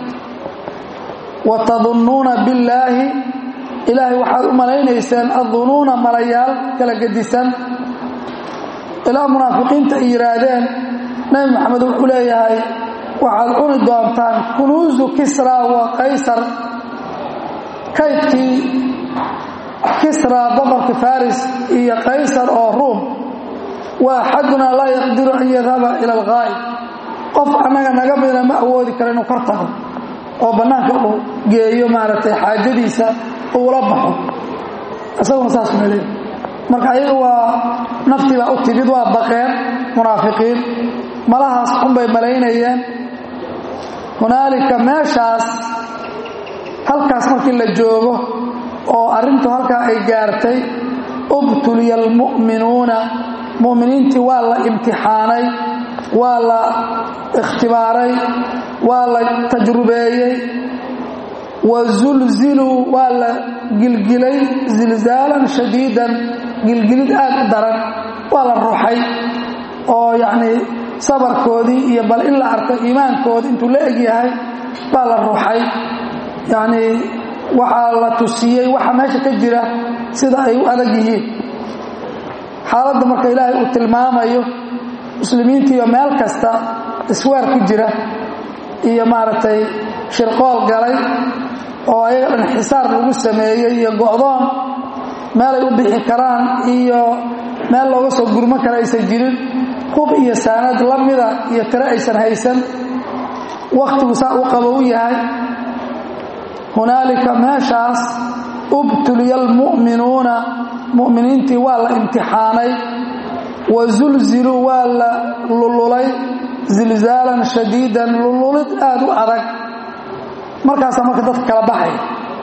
wa tadunnuuna billaahi ilaahay waxaad u malaynayseen addunuuna malayaal kala gedisan ilaa munaafiqiinta ay yidhaahdeen nebi moxamed wuxuu leeyahay waxaad cuni doontaan kunuusu kisra wa qaysar kaydkii kisra boqorka faris iyo qaysar oo ruum wa axadunaa laa yaqdiru an yadhaba ila alghaa'ib qof annaga naga midna ma awoodi karo inuu kor tago oo bannaanka uu geeyo maaragtay xaajadiisa uula baxo isaguna saasuna leey marka ayaga waa naftii baa u timid waa baqeen munaafiqiin malahaas xunbay malaynayeen hunaalika meeshaas halkaas markii la joogo oo arrintu halkaa ay gaartay ubtuliya almu'minuuna mu'miniintii waa la imtixaanay waa la ikhtibaaray waa la tajrubeeyey wa zulziluu waa la gilgilay zilzaalan shadiidan gilgilid aad u daran waa la ruxay oo yacnii sabarkoodii iyo bal in la arko iimaankoodi intuu la eg yahay baa la ruxay yacnii waxaa la tusiyey waxa meesha ka jira sida ay u adag yihiin xaaladda marka ilaahay uu tilmaamayo muslimiintiiyo meel kasta iswaar ku jira iyo maaragtay shirqool galay oo ayaga dhan xisaar lagu sameeyey iyo go'doon meelay u bixi karaan iyo meel looga soo gurman kara aysan jirin hub iyo saanad la mida iyo tiro aysan haysan wakhtigu saa u qabo u yahay hunaalika meeshaas ubtuliya almu'minuuna mu'miniintii waa la imtixaanay wa zulziluu waa la lululay zilzaalan shadiidan lululid aad u adag markaasaa marka dadka kala baxay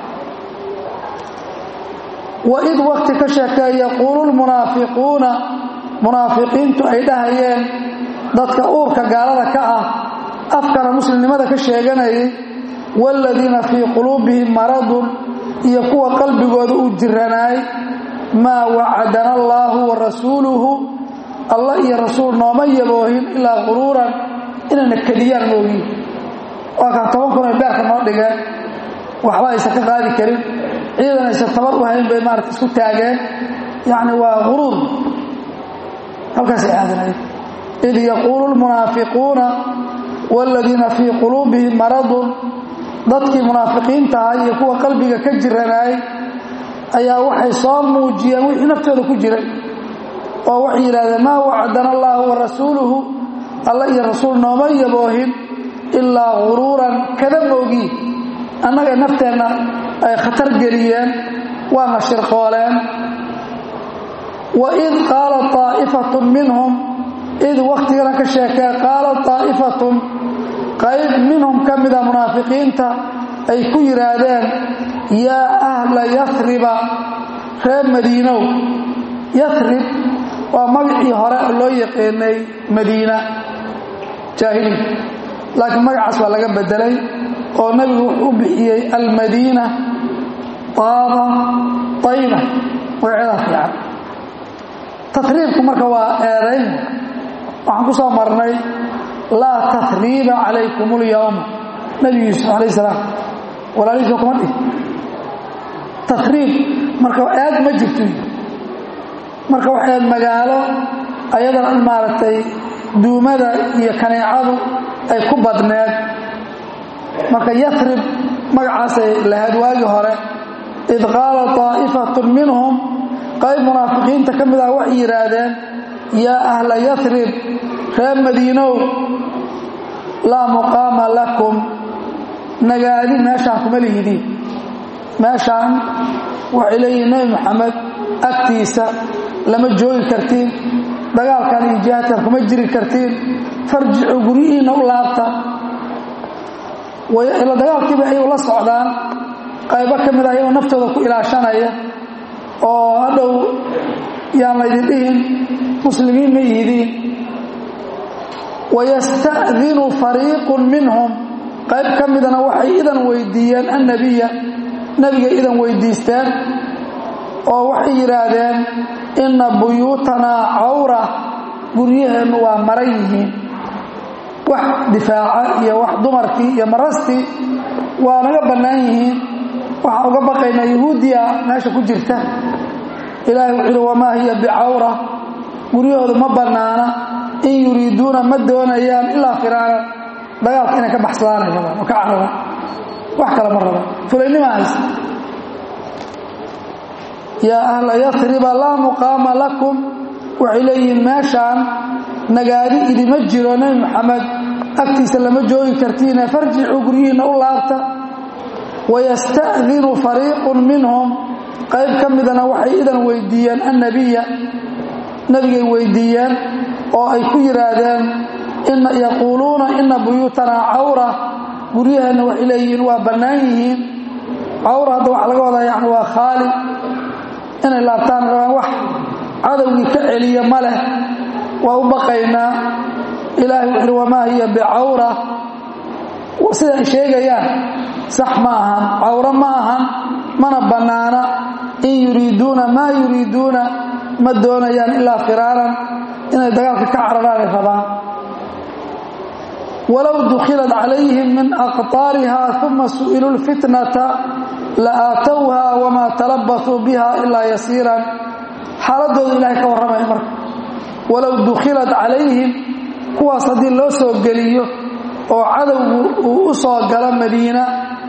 waid wakti ka sheekee yaquulu lmunaafiquuna munaafiqiintu ay dhahayeen dadka uurka gaalada ka ah afkana muslimnimada ka sheeganayay waaladiina fii quluubihim maradun iyo kuwa qalbigooda uu jiranaay maa wacadana allaahu wa rasuuluhu allah iyo rasuul nooma yaboohin ilaa quruuran inayna kediyaan moogiin waa kaan toban kun ay beerka noo dhigeen waxba aysan ka qaadi karin ciidan aysan tabar u hayn bay maarata isku taageen yacni waa quruur halkaasay aadanayd id yaquulu lmunaafiquuna waaladiina fii quluubihim maradun dadkii munaafiqiintaha iyo kuwa qalbiga ka jiranaay ayaa waxay soo muujiyeen wixii naftooda ku jiray oo waxay yidhahdeen maa wacdana allaahu wa rasuuluhu alla iyo rasuul nooma yaboohin ilaa guruuran kada moogiin annaga nafteenna ay khatar geliyeen waana shirqooleen waid qaala aa'ifatun minhum id wakhtigana ka sheekee qaala aa'ifatun qayb minhum ka mida munaafiqiinta ay ku yidhaahdeen yaa ahla yasriba reer madiinow yasrib waa magacii hore oo loo yaqaanay madiina jaahiliya laakiin magacaas waa laga bedelay oo nebigu wuxuu u bixiyey almadiina taaba tayba magaceedaa fiican tasriibku marka waa eedayn waxaan ku soo marnay laa tasriiba calaykum اlyawma nebi yuusuf alayh salaam walaalihiisa kuma dhih tasriib marka eed ma jirto marka waxay magaalo ayadana in maaragtay duumada iyo kaneecadu ay ku badneed marka yasrib magacaasay lahayd waagii hore id qaala طaa'ifatun minhum qayb munaafiqiinta ka mid ah waxay yidhaahdeen yaa ahla yasrib reer madiinow laa muqaama lakum nagaadi meeshaan kuma lihidiin meeshaan waxay leeyihin nebi moxamed agtiisa lama joogi kartiin dagaalkan iyo jihaadkan kuma jiri kartiin farjicu guryihiinna u laabta ila dagaalkiiba ayagu la socdaan qaybo ka mid ah ayagoo naftooda ku ilaashanaya oo hadhow yaan laydin dhihin muslimiin ma yihidiin wayasta'dinu fariiqun minhum qayb ka midana waxay idan weydiiyeen annabiya nebigay idan weydiisteen oo waxay yidhaahdeen inna buyuutanaa cawra guryaheennu waa maran yihiin wax difaaca iyo wax dumarkii iyo marastii waa naga bannaan yihiin waxaan uga baqaynaa yahuudiya meesha ku jirta ilaahay wuxuu yidhi wamaa hiya bicawra guryahoodu ma bannaana in yuriiduuna ma doonayaan ilaa firaaran dagaalka inay ka baxsadaanay rabaan oo ka cararaan wax kale ma rabaan fulaynima haysa yaa ahla yasriba laa muqaama lakum waxay leeyihiin meeshaan nagaadi idima jiro nebi moxamed agtiisa lama joogi kartiine farjicuu guryihiinna u laabta wayasta'dinu fariiqun minhum qayb ka midana waxay idan weydiiyeen annabiya nebigay weydiiyeen oo ay ku yidhaahdeen yaquuluuna ina buyuutanaa cawra guryaheenna waxay leeyihiin waa bannaan yihiin cawra hadda waxa laga wadaa yani waa khaali inay laabtaan rabaan wax cadowgii ka celiya ma leh waa u baqaynaa ilaahay wuxuuhi wamaa hiya bicawra sida ay sheegayaan sax ma ahan cawro ma ahan mana bannaana in yuriiduuna maa yuriiduuna ma doonayaan ilaa firaaran inay dagaalka ka cararaanay rabaan walow dukhilat calayhim min aqطaariha uma su'iluu lfitnata la aatowha wamaa talabasuu biha ilaa yasiiran xaaladooda ilahay ka warramaya marka walow dukhilat calayhim kuwaas haddii loo soo geliyo oo cadowgu uu u soo galo madiina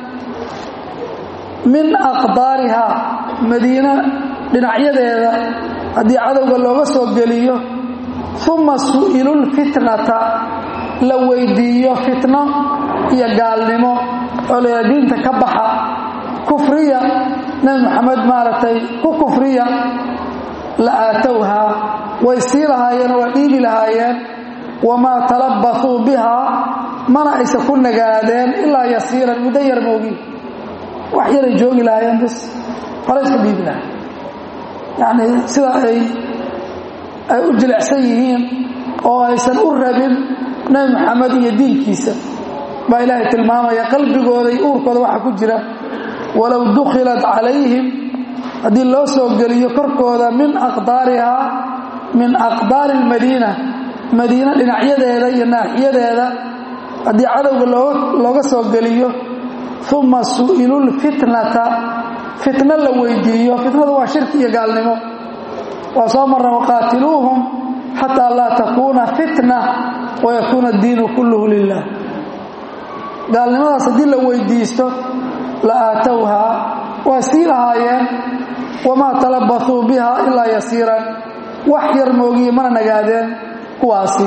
min aqdaarihaa madiina dhinacyadeeda haddii cadowga looga soo geliyo uma su'ilulfitnata la weydiiyo fitno iyo gaalnimo oo layidhaha diinta ka baxa kufriya nebi moxamed maaragtay ku kufriya la aatowhaa way sii lahaayeen oo waa dhiibi lahaayeen wamaa talabbasuu bihaa mana aysan ku nagaadeen ilaa yasiiran muddo yar moogi wax yaray joogi lahaayeen bis hore iska dhiibi lahay yacni sida ay ay u jilicsan yihiin oo aysan u rabin nebi moxamed iyo diinkiisa baa ilaahay tilmaamaya qalbigooda iyo uurkooda waxa ku jira walow dukhilat calayhim haddii loo soo geliyo korkooda min aqdaarihaa min aqdaari almadiina madiina dhinacyadeeda iyo naaxiyadeeda haddii cadowga looga soo geliyo uma su'ilulfitnata fitno la weydiiyo fitnadu waa shirki iyo gaalnimo waa soo marna waqaatiluuhum xataa laa takuuna fitna wayakuuna addiinu kulluhu lilah gaalnimadaas haddii la weydiisto la aatowhaa waa sii lahaayeen wamaa talabbasuu biha ilaa yasiiran wax yar moogiye mana nagaadeen kuwaasi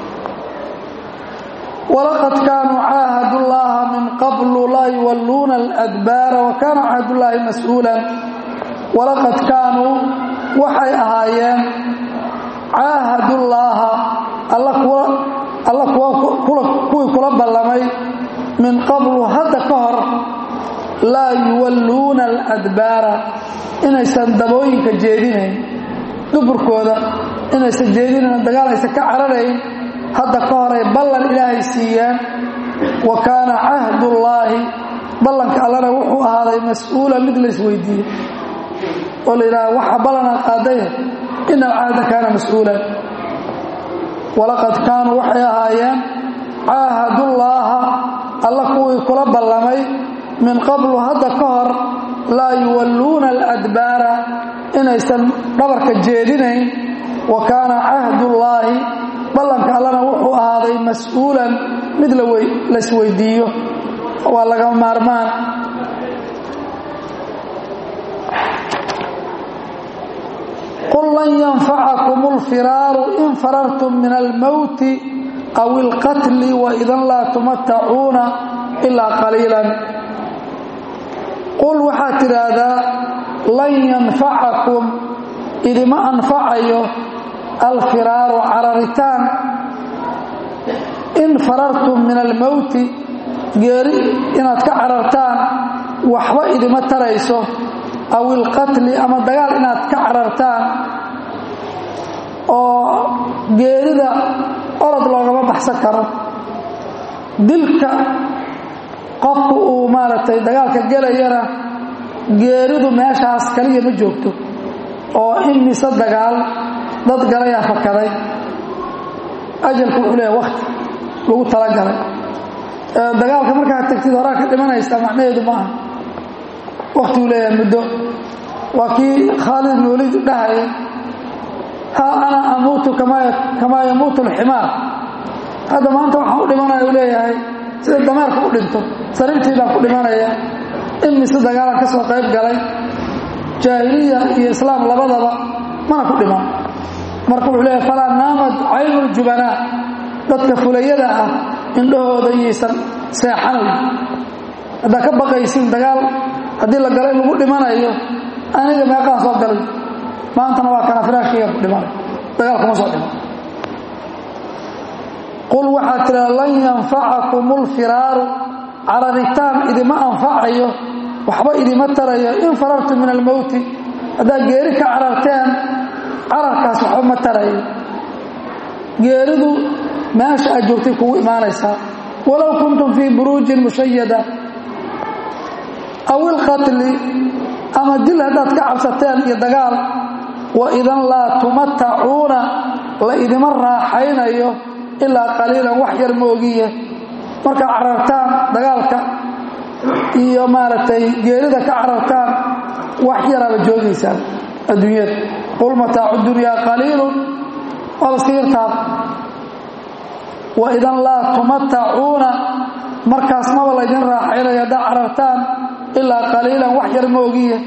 walaqad kaanuu caahadu llaha min qablu laa yuwalluuna aladbaara wa kaana cahdullaahi mas-uulan walaqad kaanuu waxay ahaayeen caahadullaaha alla kuwii kula ballamay min qablu hadda ka hor laa yuwalluuna aladbaara inaysan dabooyinka jeedinayn duburkooda inaysan jeedinayn dagaal aysan ka cararayn hadda ka horay ballan ilaahay siiyeen wa kaana cahdullaahi ballanka allana wuxuu ahaaday mas-uulan mid la isweydiiye oo la yidhaha waxa ballanaa qaadaye ina alcahda kaana mas-uulan walaqad kaanuu waxay ahaayeen caahadullaaha alla kuwii kula ballamay min qablu hadda ka hor laa yuwalluuna aladbaara inaysan dhabarka jeedinayn wa kaana cahdullaahi ballanka allana wuxuu ahaaday mas-uulan mid laisweydiiyo waa laga maarmaan qul lan yanfacakum alfiraaru in farartum min almowti aw ilqatli waidan laa tumatacuuna ilaa qaliilan qul waxaad tidhaahdaa lan yanfacakum idima anfacayo alfiraaru cararitaan in farartum min almowti geeri inaad ka carartaan waxba idima tarayso aw ilqatli ama dagaal inaad ka carartaan oo geerida orod loogama baxsan karo dilka qofku uu maaragtay dagaalka gelayana geeridu meeshaas kaliya ma joogto oo in mise dagaal dad galayaa fakaday ajalku wuxuu leeyahay wakti lagu talagalay dagaalka markaad tagtid horaa ka dhimanaysaa macnaheedu ma aha waktiguu leeyahay muddo waa kii khaalid ibn waliid dhahayay haa ana amuutu kamaa yamuutu alximaar hadda maanta waxaan u dhimanaya u leeyahay sida dameerka u dhinto sariirtii baan ku dhimanaya in mise dagaalan ka soo qayb galay jaahiliya iyo islaam labadaba mana ku dhiman marka wuxuu leeyahay falaa naamad caynu ljubanaa dadka fulayada ah indhahooda iyaysan seexanayn haddaa ka baqaysin dagaal haddii la galay lagu dhimanayo aniga meeqaan soo galay maantana waa kana firaashkayga ku dhimanay dagaal kuma soo dhiman qul waxaad tidhaha lan yanfacakum ulfiraaru cararitaan idima anfacayo waxba idima tarayo in farartum min almowti haddaad geeri ka cararteen cararkaas waxba ma tarayo geeridu meesha aad joogtay kugu imaanaysaa walow kuntum fii buruujin mushayada aw ilqatli ama dil haddaad ka cabsateen iyo dagaal wa idan laa tumatacuuna la idima raaxaynayo ilaa qaliilan wax yar moogiye markaad carartaan dagaalka iyo maaragtay geerida ka carartaan wax yaraaba joogaysaan adduunyada qul mataacu dunyaa qaliilun waa laska yartaaba wa idan laa tumatacuuna markaas maba laydin raaxaynaya haddaa carartaan ilaa qaliilan wax yar moogiya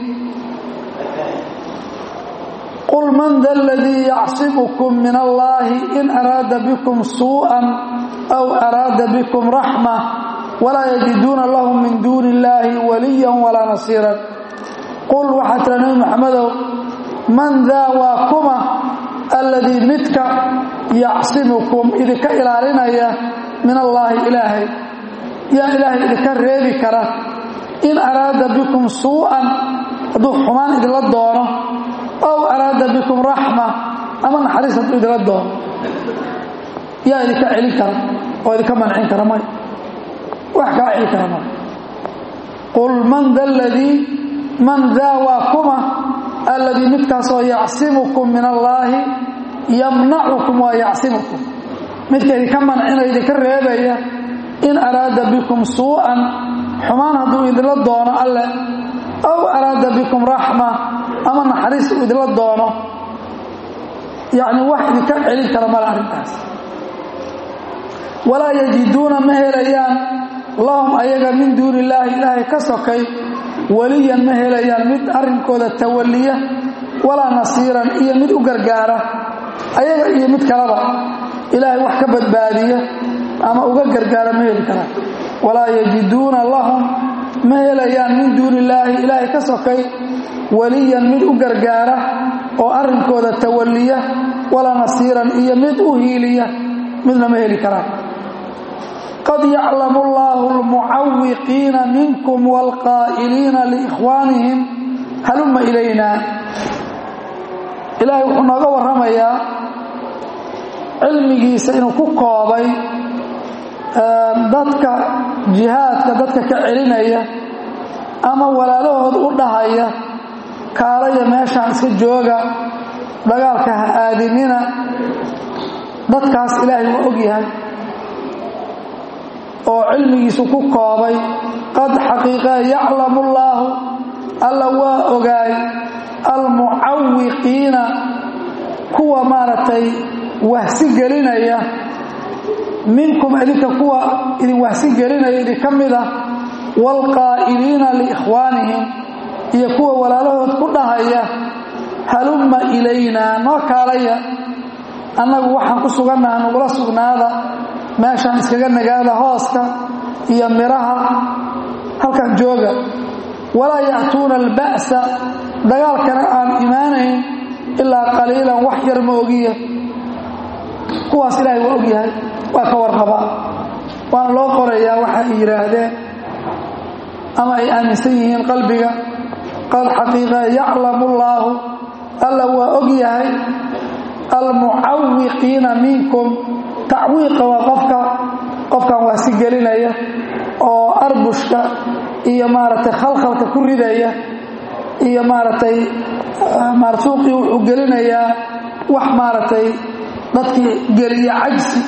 qul man da aladii yacsibukum min allaahi in araada bikum suu'an aw araada bikum raxma walaa yajiduuna lahum min duuni illaahi waliyan walaa nasiiran qul waxaa tira nebi maxamedow man daa waa kuma alladii midka yacsimukum idinka ilaalinaya min allaahi ilaahay yaa ilaahay idinka reebi kara in araada bikum suu'an hadduu xumaan idinla doono aw araada bikum raxma ama naxariis hadduu idinla doono yaa idinka celin kara oo idinka mancin kara may wax kaa celi kara may qul man da ladii man daa waa kuma alladii midkaasoo yacsimukum min allaahi yamnacukum waa yacsimukum midka idinka mancinaya idinka reebaya in araada bikum suu'an xumaan hadduu idinla doono alle aw araada bikum raxma ama naxariis uu idinla doono yacni wax idinka celin kara male arrintaas walaa yajiduuna ma helayaan lahum ayaga min duuni illaahi ilaahay ka sokay weliyan ma helayaan mid arrinkooda tawalliya walaa nasiiran iyo mid u gargaara ayaga iyo mid kaleba ilaahay wax ka badbaadiya ama uga gargaara ma heli karaan walaa yajiduuna lahum ma helayaan min duuni illaahi ilaahay ka sokay weliyan mid u gargaara oo arrinkooda tawalliya walaa nasiiran iyo mid u hiiliya midna ma heli karaan qad yaclamu allaahu almucawiqiina minkum waalqaa'iliina liikhwaanihim halumma ilaynaa ilaahay wuxuu nooga warramayaa cilmigiisa inuu ku koobay dadka jihaadka dadka ka celinaya ama walaalahood u dhahaya kaalaya meeshaan iska jooga dagaalka ha aadinina dadkaas ilaahay waa og yahay oo cilmigiisu ku koobay qad xaqiiqe yaclamu allaahu alla waa ogaay almucawiqiina kuwa maaragtay wahsi gelinaya minkum idinka kuwa idin wahsi gelinaya idin ka mid ah waalqaa'iliina liikhwaanihim iyo kuwa walaalahood ku dhahaya halumma ilaynaa noo kaalaya annagu waxaan ku sugannaha nugula sugnaada meeshaan iskaga nagaada hooska iyo midhaha halkan jooga walaa ya'tuuna alba'sa dagaalkana aan imaanayn ilaa qaliilan wax yar ma ogiya kuwaas ilaahay waa ogyahay waa ka warqabaa waana loo qorayaa waxa ay yidhaahdeen ama ay aaminsan yihiin qalbiga qad xaqiiqa yaclamu allaahu alla waa og yahay almucawiqiina minkum tacwiiqa waa qofka qofkan waasi gelinaya oo arbushka iyo maaragtay khalkhalka ku ridaya iyo maaragtay marsuuqii wuxuu gelinayaa wax maaragtay dadkii geliya cajsi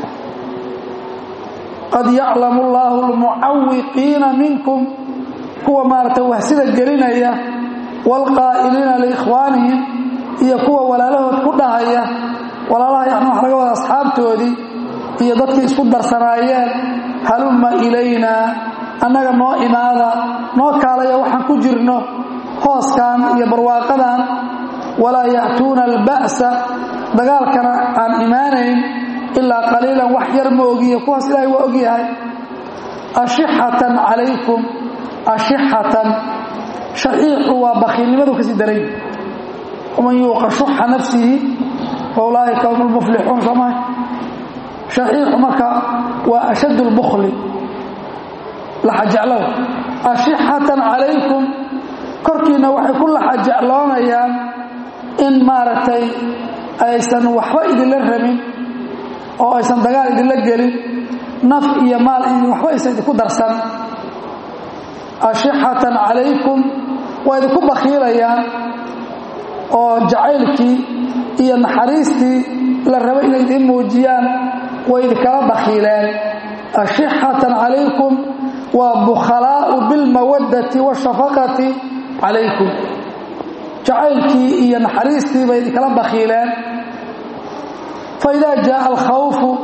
qad yaclamu allaahu almucawiqiina minkum kuwa maaragtay wahsida gelinaya waalqaa'iliina liikhwaanihim iyo kuwa walaalahood ku dhahaya walaalaha yani waxa laga wada asxaabtoodii iyo dadkii isku darsanaayeen halumma ilaynaa annaga noo imaada noo kaalaya waxaan ku jirno hooskan iyo barwaaqadan walaa ya'tuuna alba'sa dagaalkana aan imaanayn ilaa qaliilan wax yar ma ogiya kuwaas ilaahay waa ogyahay ashixatan calaykum ashixatan shaxiixu waa bakiilnimadu kasii daray waman yuuqa shuxa nafsihi fa ulaaika hum lmuflixuun soomaha shaxiixu marka waa ashadd lbukli laxajeclow ashixatan calaykum korkiina waxay ku laxajecloonayaan in maaragtay aysan waxba idinla rabin oo aysan dagaal idinla gelin naf iyo maal waxba aysan idinku darsan ashixatan calaykum waa idinku bakhiilayaan oo jacaylkii iyo naxariistii la rabo inay idiin muujiyaan way idinkala bakhiileen ashixatan calaykum waa bukhalaa'u bilmawaddati waashafaqati calaykum jacaylkii iyo naxariistii bay idinkala bakhiileen faidaa jaaa alkhawfu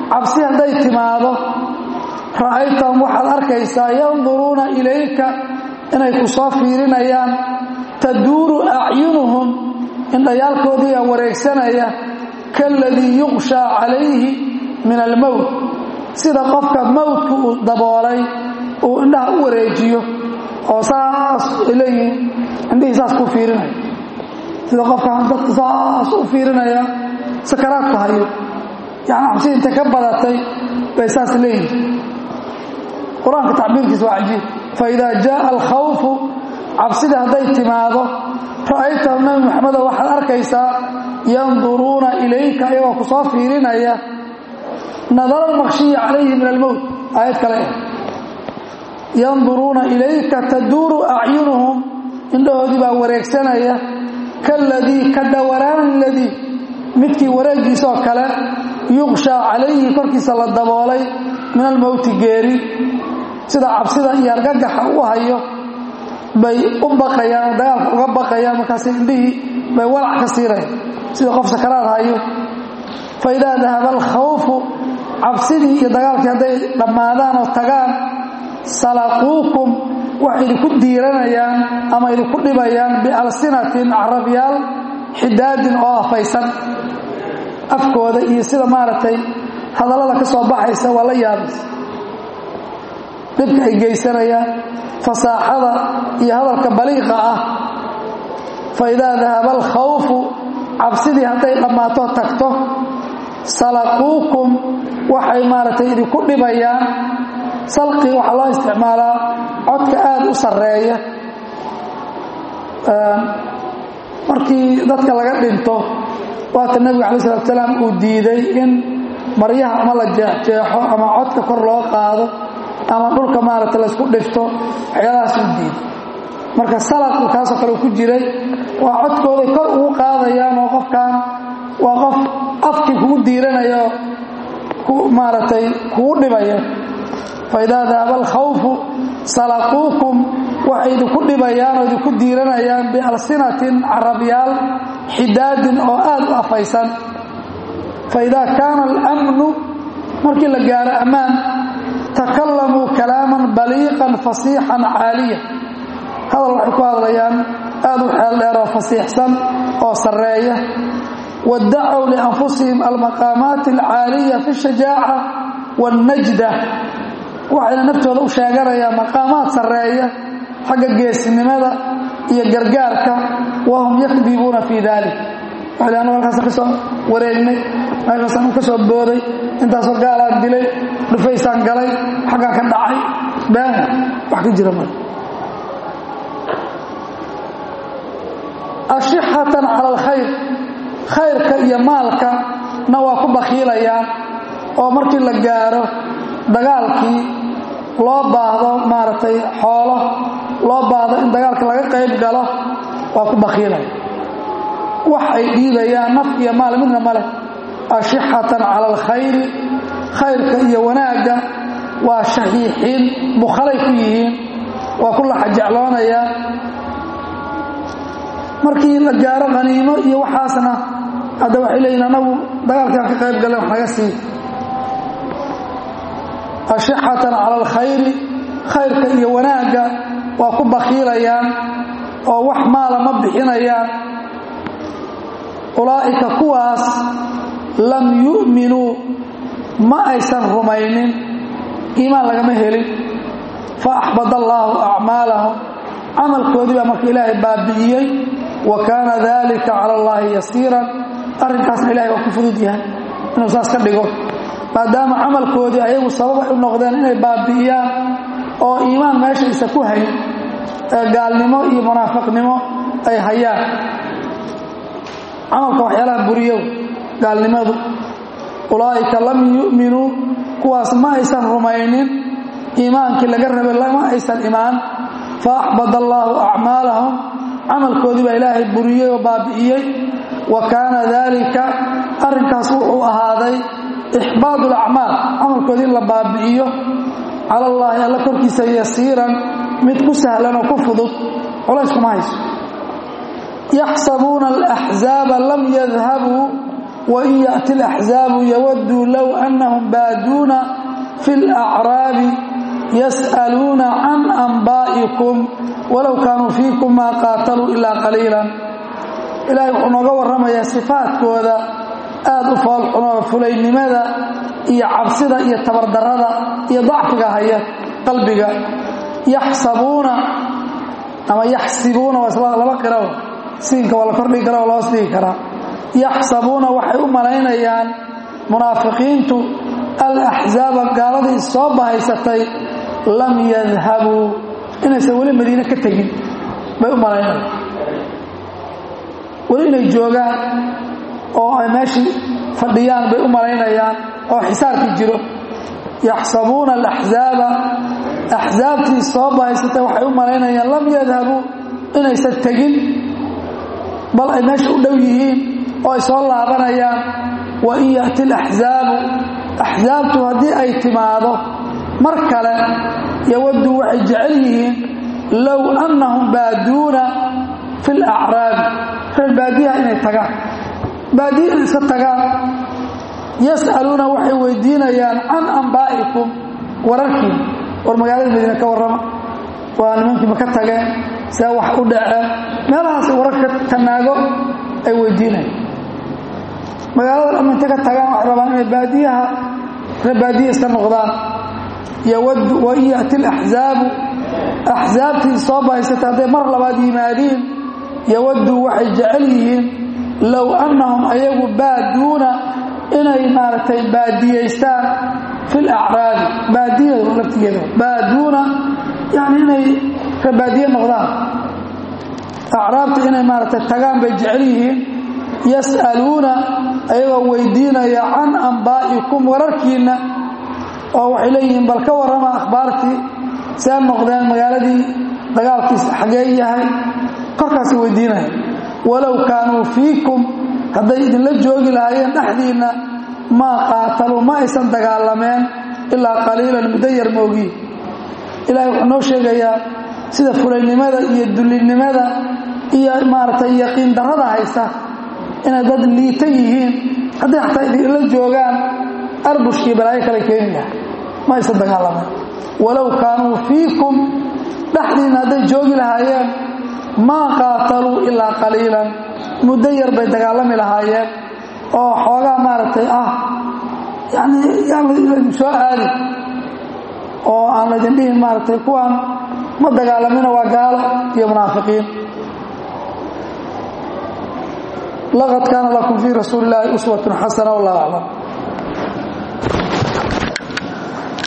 cabsi hadday timaado ra'aytahum waxaad arkaysaa yanduruuna ilayka inay ku soo fiirinayaan taduuru acyunuhum indhayaalkoodiiaa wareegsanaya kaaladii yuqshaa calayhi min almowt sida qofka mowdka uu daboolay uu indhaha u wareejiyo oo saas ay leeyihiin indhihii saas ku fiirinaya sida qofkan dadka saas u fiirinaya sakaraadku hayo yani cabsi intay ka badatay bay saas leeyihiin qur-aanka tacbiirkiisa waa cajiib faidaa jaaa alkhawfu cabsidii hadday timaado ra'aytahum nabi maxamedo waxaad arkaysaa yanduruuna ilayka ayagoo ku soo fiirinaya nadara almaqshiyi calayhi min almowt aayad kale eh yanduruuna ilayka taduuru acyunuhum indhahoodii baa wareegsanaya kaaladii ka dhowaraani ladii midkii wareegiisoo kale yuqshaa calayhi korkiisa la daboolay min almowti geeri sida cabsida iyo argagaxa u hayo bay u baqayaan oo dagaalka uga baqayaan markaas indhihii bay walac ka siiraya sida qof sakaraad hayo fa idaa dahaba alkhawfu cabsidii iyo dagaalkii hadday dhammaadaan oo tagaan salaquukum waxay idinku diiranayaan ama idinku dhibayaan bialsinatin carabyaal xidaadin oo afaysan afkooda iyo sida maaragtay hadallada ka soo baxaysa waa la yaabaysa dhibka ay geysanayaan fasaaxada iyo hadalka baliiqa ah fa idaa dahaba alkhawfu cabsidii hadday dhammaato tagto salaquukum waxay maaragtay idinku dhibayaan salqi waxaa loo isticmaalaa codka aada u sarreeya markii dadka laga dhinto waata nebiga calayi salatu salaam uu diiday in maryaha ama la jeexjeexo ama codka kor loo qaado ama dhulka maaragta laysku dhifto waxyaalahaas uu diiday marka salaqu kaasoo kale ku jiray waa codkooday kor ugu qaadayaan oo qofkan waa qof afkii kugu diiranayo maaragtay kugu dhibaya faidaa dahaba alkhawfu salaquukum waxay idinku dhibayaan oo idinku diiranayaan bialsinatin carabyaal xidaadin oo aada u afaysan faidaa kaana alamnu markii la gaaro ammaan takalamuu kalaaman baliiqan fasiixan caaliya hadal waxay ku hadlayaan aada u xeel dheer oo fasiixsan oo sarreeya wadacow lianfusihim almaqaamaati alcaaliya fi shajaaca wاlnajda waxayna naftooda u sheeganayaan maqaamaad sarreeya xagga geesnimada iyo gargaarka wahum yakdibuuna fii dalik waxay anu halkaasaan ka soo wareegnay meeshaasaan u ka soo booday intaasoo gaalaan dilay dhufaysaan galay xaggaan ka dhacay been wax ka jira mal ashixatan cala alkhayr khayrka iyo maalka na waa ku bakhiilayaan oo markii la gaaro dagaalkii loo baahdo maaragtay xoolo loo baahdo in dagaalka laga qayb galo waa ku bakhiilaya wax ay dhiibayaan naf iyo maal midna ma leh ashixatan cala alkhayri khayrka iyo wanaagga waa shaxiixiin bukhalay ku yihiin waa ku laxajecloonayaan markii la gaaro haniimo iyo waxaasna hadda waxay leeyihin anagu dagaalkaan ka qayb galeen wax naga sii ashixatan cala alkhayri khayrka iyo wanaagga waa ku bakhiilayaan oo wax maala ma bixinayaan ulaa'ika kuwaas lam yu'minuu ma aysan rumaynin iimaan lagama helin fa axbad allaahu acmaalahum camalkoodii baa marka ilaahay baabi'iyey wa kaana dalika cala allaahi yasiiran arrinkaasna ilahay waa ku fudud yahay inuu saas ka dhigo maadaama camalkoodii ayagu sabab ay u noqdeen inay baabi'iyaan oo iimaan meeshaysa ku hayn ee gaalnimo iyo munaafiqnimo ay hayaan camalka waxyaalaha buriyow gaalnimadu ulaa'ika lam yu'minuu kuwaas ma aysan rumaynin iimaankii laga rabay lama aysan imaan fa axbad allaahu acmaalahum camalkoodii baa ilaahay buriyey oo baabi'iyey wa kaana daalika arrinkaas wuxuu ahaaday ixbaad alacmaal camalkoodii in la baabi'iyo cala allaahi alla korkiisa yasiiran mid ku sahlan oo ku fudud culays kuma hayso yaxsabuuna alaxzaaba lam yadhabuu wain yaأti اlaxzaabu yawaduu low anahum baaduuna fi اlacraabi yas'aluuna can anbaa'ikum walow kaanuu fiikum maa qaataluu ilaa qaliila ilahay wuxuu nooga warramayaa sifaadkooda aad u foolxunoo fulaynimada iyo cabsida iyo tabardarrada iyo dacfiga haya qalbiga yaxsabuuna ama yaxsibuuna waa isla laba qiraw siinka waa la kordhigi karaa waa la hoos dhigi karaa yaxsabuuna waxay u malaynayaan munaafiqiintu alaxzaaba gaaladii soo bahaysatay lam yadhabuu inaysan weli madiine ka tegin bay u malaynayaan weli inay joogaan oo ay meeshii fadhiyaan bay u malaynayaan oo xisaarkii jiro yaxsabuuna alaxzaaba axsaabtii soo bahaysatay waxay u malaynayaan lam yadhabuu inaysan tegin bal ay meesha u dhow yihiin oo ay soo laabanayaan wa in ya'ti alaxzaabu axsaabtu haddii ay timaado mar kale yawaddu waxay jecel yihiin low annahum baaduuna fi lacraabi reer baadiyaha inay tagaan baadiya inay iska tagaan yas'aluuna waxay weydiinayaan can ambaa'ikum wararkiin war magaalada madiina ka warrama waa nimankii ma ka tageen see wax u dhaceen meelahaas wararka tanaago ay weydiinayaan magaalada dhamma inta ka tagaan waxay rabaan inay baadiyaha reer baadiya iska noqdaan yawaddu wain ya'ti alaxzaabu axsaabtii soo bahaysata hadday mar labaad yimaadiin yawaddu waxay jecel yihiin low annahum ayagu baaduuna inay maaragtay baadiyaystaan fi lacraabi baadiyada laftigeeda baaduuna yani inay rebaadiye noqdaan acraabta inay maaragtay tagaan bay jecel yihiin yas'aluuna ayagoo weydiinaya can ambaa'ikum wararkiinna oo waxay leeyihiin bal ka warrama akhbaartii see noqdeen magaaladii dagaalkiis xagee yahay korkaasay weydiinaya walow kaanuu fiikum hadday idinla joogi lahaayeen dhexdiinna maa qaataluu ma aysan dagaalameen ilaa qaliilan muddo yar moogiin ilahay wuxuu noo sheegayaa sida fulaynimada iyo dullinimada iyo maaragtay yaqiin darrada haysta inay dad liita yihiin hadday xataa idinla joogaan arbushkii balaayo kale keeni lahay ma aysan dagaalameen walow kaanuu fiikum dhexdiinna hadday joogi lahaayeen maa qaataluu ilaa qaliilan muddo yar bay dagaalami lahaayeen oo xoogaa maaragtay ah yani yaan laydin soo aadin oo aan laydin dhihin maaragtay kuwaan ma dagaalamina waa gaalo iyo munaafiqiin laqad kaana lakum fii rasuuli illaahi uswatun xasana wallahu aclam